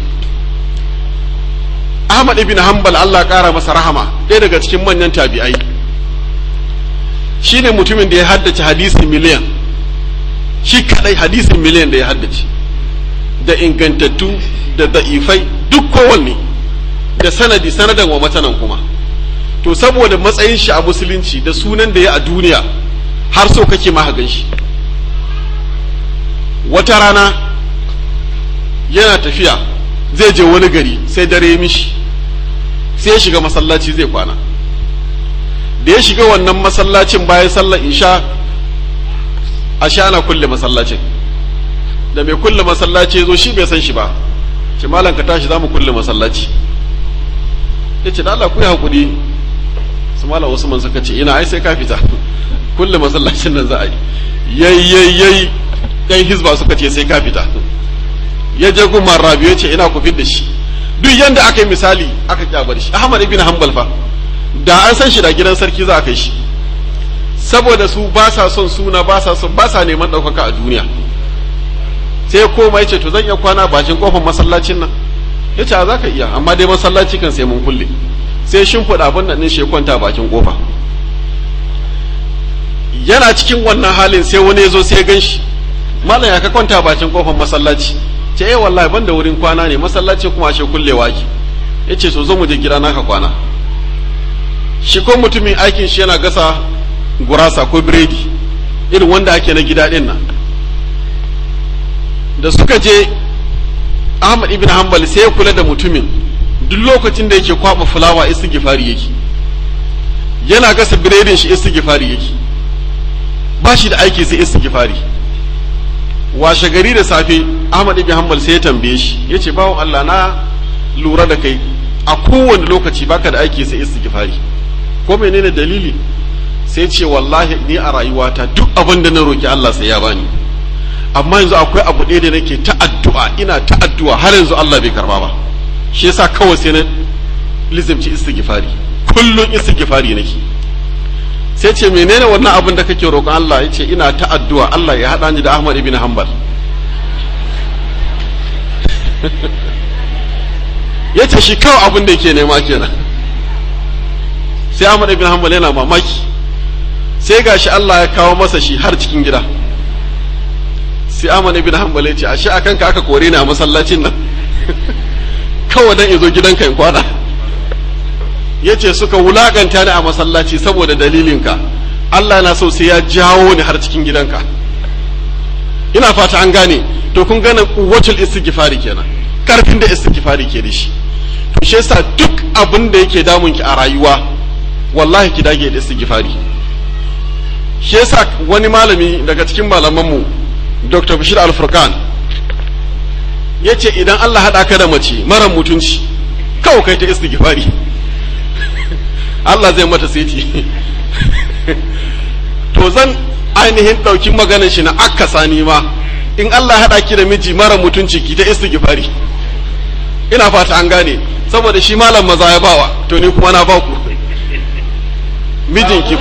Ahmad ibn Hanbal Allah kara masa rahama ɗaya daga cikin manyan tabi'ai shine mutumin da ya haddace hadisi miliyan shi kadai hadisin miliyan da ya haddace da ingantattu da da'ifai duk kowanne da sanadi sanadan wa matanan kuma to saboda matsayin shi a musulunci da sunan da ya a duniya har so kake ma gan shi wata rana yana tafiya zai je wani gari sai dare ya mishi sai ya shiga masallaci zai kwana da ya shiga wannan masallacin bayan sallar isha a sha ana kulle masallacin da mai kulle masallaci zo shi bai san shi ba ce malam ka tashi za mu kulle masallaci ya ce da Allah ku yi haƙuri su malam Usman suka ce ina ai sai ka fita kulle masallacin nan za a yi yayi yayi yayi yan hizba suka ce sai ka fita ya je gun rabi ya ce ina ku da shi duk yanda aka yi misali aka kyabar shi Ahmad ibn Hanbal fa da an san shi da gidan sarki za a kai shi saboda su ba sa son suna ba sa son ba sa neman ɗaukaka a duniya sai koma yace to zan iya kwana bakin kofar masallacin nan yace a zaka iya amma dai masallaci kan sai mun kulle sai shimfiɗa abin nan din shi kwanta bakin kofa yana cikin wannan halin sai wani ya zo sai gan shi malam ya ka kwanta bakin kofar masallaci ce eh wallahi ban da wurin kwana ne masallaci kuma ashe kullewa ki yace so zo mu je gida naka kwana shi ko mutumin aikin shi yana gasa gurasa ko biredi irin wanda ake na gida din nan da suka je Ahmad ibn Hanbal sai ya kula da mutumin duk lokacin da yake kwaba fulawa istighfari yake yana gasa biredin shi istighfari yake ba shi da aiki sai istighfari washe gari da safe Ahmad ibn Hanbal sai ya tambaye shi yace bawo Allah na lura da kai a kowane lokaci baka da aiki sai istighfari ko menene dalili sai ce wallahi ni a rayuwata duk abin da na roki Allah sai ya bani amma yanzu akwai abu ɗaya da nake ta addu'a ina ta addu'a har yanzu Allah bai karba ba shi yasa kawai sai na lizimci istighfari kullun istighfari nake sai ce menene wannan abin da kake roƙon Allah yace ina ta addu'a Allah ya haɗa ni da Ahmad ibn Hanbal yace shi kawai abin da yake nema kenan sai Ahmad ibn Hanbal yana mamaki sai gashi Allah ya kawo masa shi har cikin gida sai Ahmad ibn Hanbal ya ce ashe akan ka aka kore ni a masallacin nan kawai dan izo gidanka in kwana yace suka wulakanta ni a masallaci saboda dalilinka Allah na so sai ya jawo ni har cikin gidanka ina fata an gane to kun gane kuwatul istighfari kenan karfin da istighfari ke da shi to shi yasa duk abin da yake damun ki a rayuwa wallahi ki dage da istighfari shi yasa wani malami daga cikin malamanmu Dr. Bashir Al-Furqan yace idan Allah haɗa ka da mace mara mutunci kawai kai ta istighfari Allah zai mata seti to zan ainihin ɗauki maganar shi na akasa ni ma in Allah haɗa ki da miji mara mutunci ki ta istighfari ina fata an gane saboda shi malam maza ya bawa to ni kuma na ba ku mijinki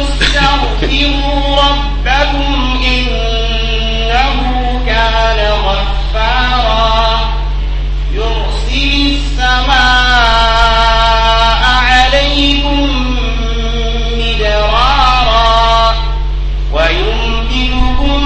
كان غفارا يرسل السماء عليكم مدرارا ويمددكم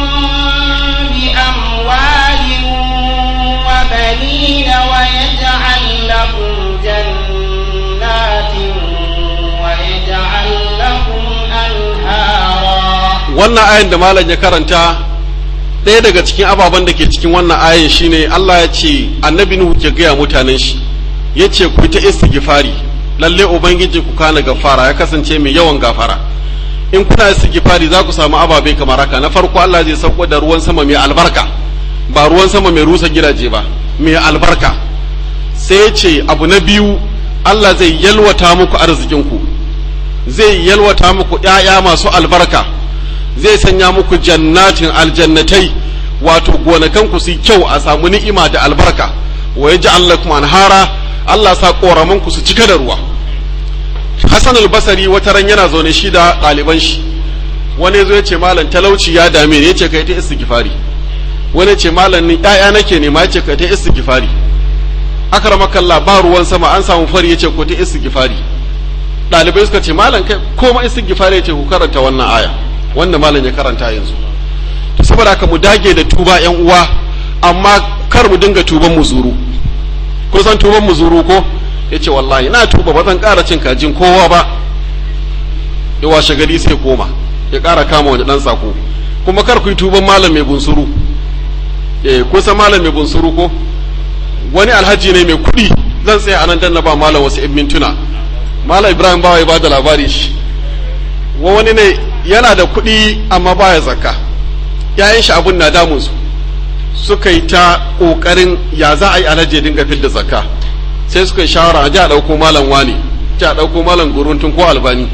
بأموال وبنين ويجعل لكم جنات ويجعل لكم أنهارا wannan ayin da malam ya karanta ɗaya daga cikin ababen da ke cikin wannan ayin shine Allah ya ce annabi Nuhu ke gaya mutanen shi ya ce ku ta istighfari lalle ubangiji ku kana gafara ya kasance mai yawan gafara in kuna istighfari za ku samu ababe kamar haka na farko Allah zai sauko da ruwan sama mai albarka ba ruwan sama mai rusa gidaje ba mai albarka sai ya ce abu na biyu Allah zai yalwata muku arzikinku zai yalwata muku ‘ya'ya masu albarka zai sanya muku jannatin aljannatai wato gonakanku su kyau a samu ni'ima da albarka wa ya lakum anhara Allah sa ƙoramanku su cika da ruwa Hassan al-Basri wata ran yana zaune shi da ɗaliban shi wani zo ya ce malam talauci ya dame ne ya ce kai ta istighfari wani ya ce malam ni ƴaƴa nake nema ya ce kai ta istighfari akramakallah ba ruwan sama an samu fari ya ce ko ta istighfari ɗalibai suka ce malam kai koma istighfari ya ce ku karanta wannan aya wanda malam ya karanta yanzu to saboda haka mu dage da tuba yan uwa amma kar mu dinga tuban muzuru ko san tuban muzuru ko ya ce wallahi na tuba ba zan ƙara cin kajin kowa ba ya washe gari sai koma ya ƙara kama wani ɗan sako kuma kar ku yi tuban malam mai bunsuru eh kusa malam mai bunsuru ko wani alhaji ne mai kuɗi zan tsaya anan dan na ba malam wasu 'yan mintuna malam ibrahim bawa ya bada labari shi wa wani ne yana da kuɗi amma baya zakka yayan shi abun na damun su suka yi ta ƙoƙarin ya za a yi alhaji ya dinga fidda zakka sai suka yi shawara a ji a ɗauko malam wani ji a ɗauko malam guruntun ko albani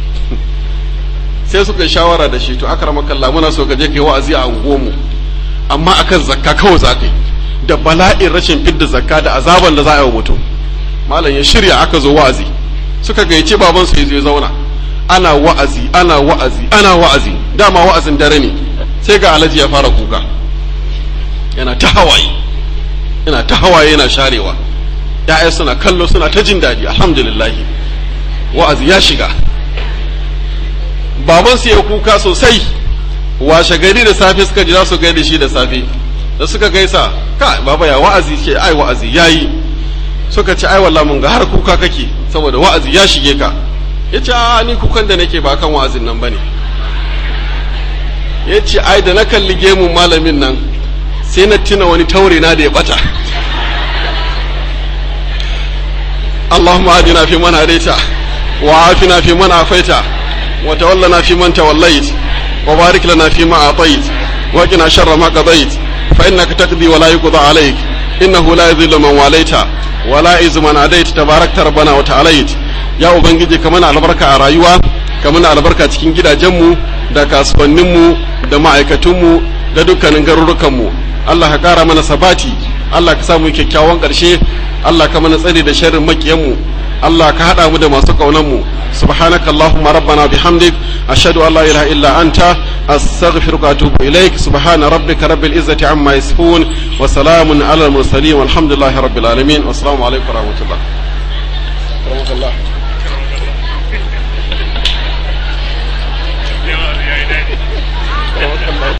sai suka yi shawara da shi to aka rama kalla muna so ka je kai wa'azi a unguwarmu amma akan zakka kawai za ka yi da bala'in rashin fidda zakka da azaban da za a yi wa mutum malam ya shirya aka zo wa'azi suka gayyaci baban su ya zauna ana wa'azi ana wa'azi ana wa'azi dama wa'azin dare ne sai ga alhaji ya fara kuka yana ta hawaye yana ta hawaye yana sharewa ya'ya suna kallo suna ta jin daɗi alhamdulillah wa'azi ya shiga baban su ya kuka sosai washe gari da safe suka ji za su gaida shi da safe da suka gaisa ka baba ya wa'azi ce ai wa'azi yayi suka ce ai wallahi mun ga har kuka kake saboda wa'azi ya shige ka yace a ni kukan da nake ba kan wa'azin nan bane yace ai da na kalli gemun malamin nan sai na tuna wani taure na da ya bata اللهم اهدنا فيمن هديت وعافنا فيمن عافيت وتولنا فيمن توليت وبارك لنا فيما اعطيت وقنا شر ما قضيت فانك تقضي ولا يقضى عليك انه لا يذل من واليت ولا يعز من عاديت تباركت ربنا وتعاليت ya ubangiji ka mana albarka a rayuwa ka mana albarka cikin gidajenmu da kasuwanninmu da ma'aikatunmu da dukkanin garurukanmu Allah ka kara mana sabati Allah ka samu kyakkyawan ƙarshe Allah ka mana tsare da sharrin makiyanmu Allah ka haɗa mu da masu ƙaunanmu subhanaka allahumma rabbana bihamdik ashhadu an la ilaha illa anta astaghfiruka wa atubu ilaik subhana rabbika rabbil izzati amma yasifun wa salamun alal mursalin walhamdulillahi rabbil alamin wassalamu alaikum wa rahmatullah